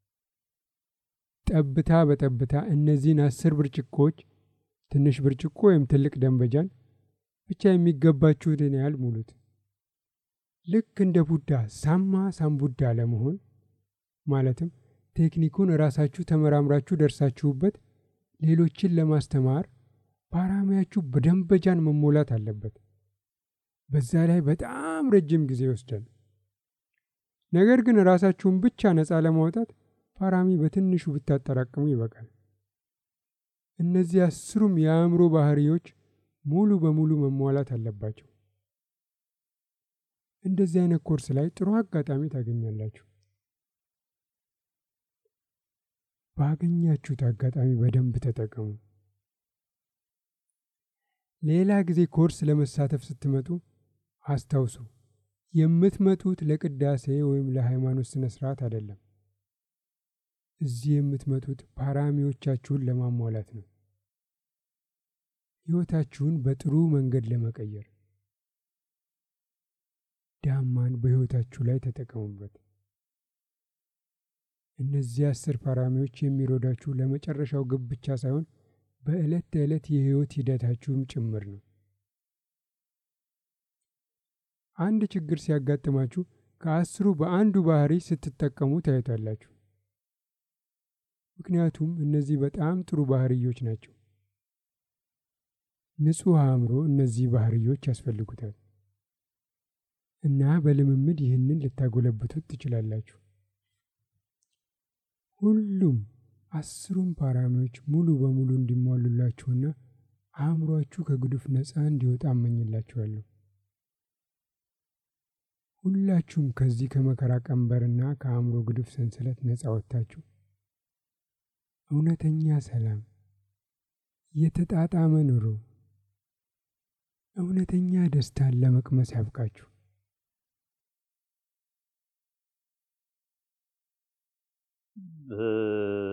ጠብታ በጠብታ እነዚህን አስር ብርጭቆዎች ትንሽ ብርጭቆ ወይም ትልቅ ደንበጃን ብቻ የሚገባችሁትን ያህል ሙሉት። ልክ እንደ ቡዳ ሳማ ሳምቡዳ ለመሆን ማለትም ቴክኒኩን ራሳችሁ ተመራምራችሁ ደርሳችሁበት ሌሎችን ለማስተማር ፓራሚያችሁ በደንበጃን መሞላት አለበት። በዛ ላይ በጣም ረጅም ጊዜ ይወስዳል። ነገር ግን ራሳችሁን ብቻ ነፃ ለማውጣት ፓራሚ በትንሹ ብታጠራቅሙ ይበቃል። እነዚህ አስሩም የአእምሮ ባህሪዎች ሙሉ በሙሉ መሟላት አለባቸው። እንደዚህ አይነት ኮርስ ላይ ጥሩ አጋጣሚ ታገኛላችሁ። ባገኛችሁት አጋጣሚ በደንብ ተጠቀሙ። ሌላ ጊዜ ኮርስ ለመሳተፍ ስትመጡ አስታውሱ፣ የምትመጡት ለቅዳሴ ወይም ለሃይማኖት ስነ ስርዓት አይደለም። እዚህ የምትመጡት ፓራሚዎቻችሁን ለማሟላት ነው። ሕይወታችሁን በጥሩ መንገድ ለመቀየር ዳማን በሕይወታችሁ ላይ ተጠቀሙበት። እነዚህ አስር ፓራሚዎች የሚረዷችሁ ለመጨረሻው ግብ ብቻ ሳይሆን በዕለት ተዕለት የሕይወት ሂደታችሁም ጭምር ነው። አንድ ችግር ሲያጋጥማችሁ ከአስሩ በአንዱ ባህሪ ስትጠቀሙ ታዩታላችሁ። ምክንያቱም እነዚህ በጣም ጥሩ ባህርዮች ናቸው። ንጹሕ አእምሮ እነዚህ ባህርዮች ያስፈልጉታል እና በልምምድ ይህንን ልታጎለብቱት ትችላላችሁ። ሁሉም አስሩም ፓራሚዎች ሙሉ በሙሉ እንዲሟሉላችሁና አእምሯችሁ ከጉድፍ ነፃ እንዲወጣ እመኝላችኋለሁ። ሁላችሁም ከዚህ ከመከራ ቀንበርና ከአእምሮ ጉድፍ ሰንሰለት ነፃ ወጥታችሁ እውነተኛ ሰላም፣ የተጣጣመ ኑሮ፣ እውነተኛ ደስታን ለመቅመስ ያብቃችሁ። ብ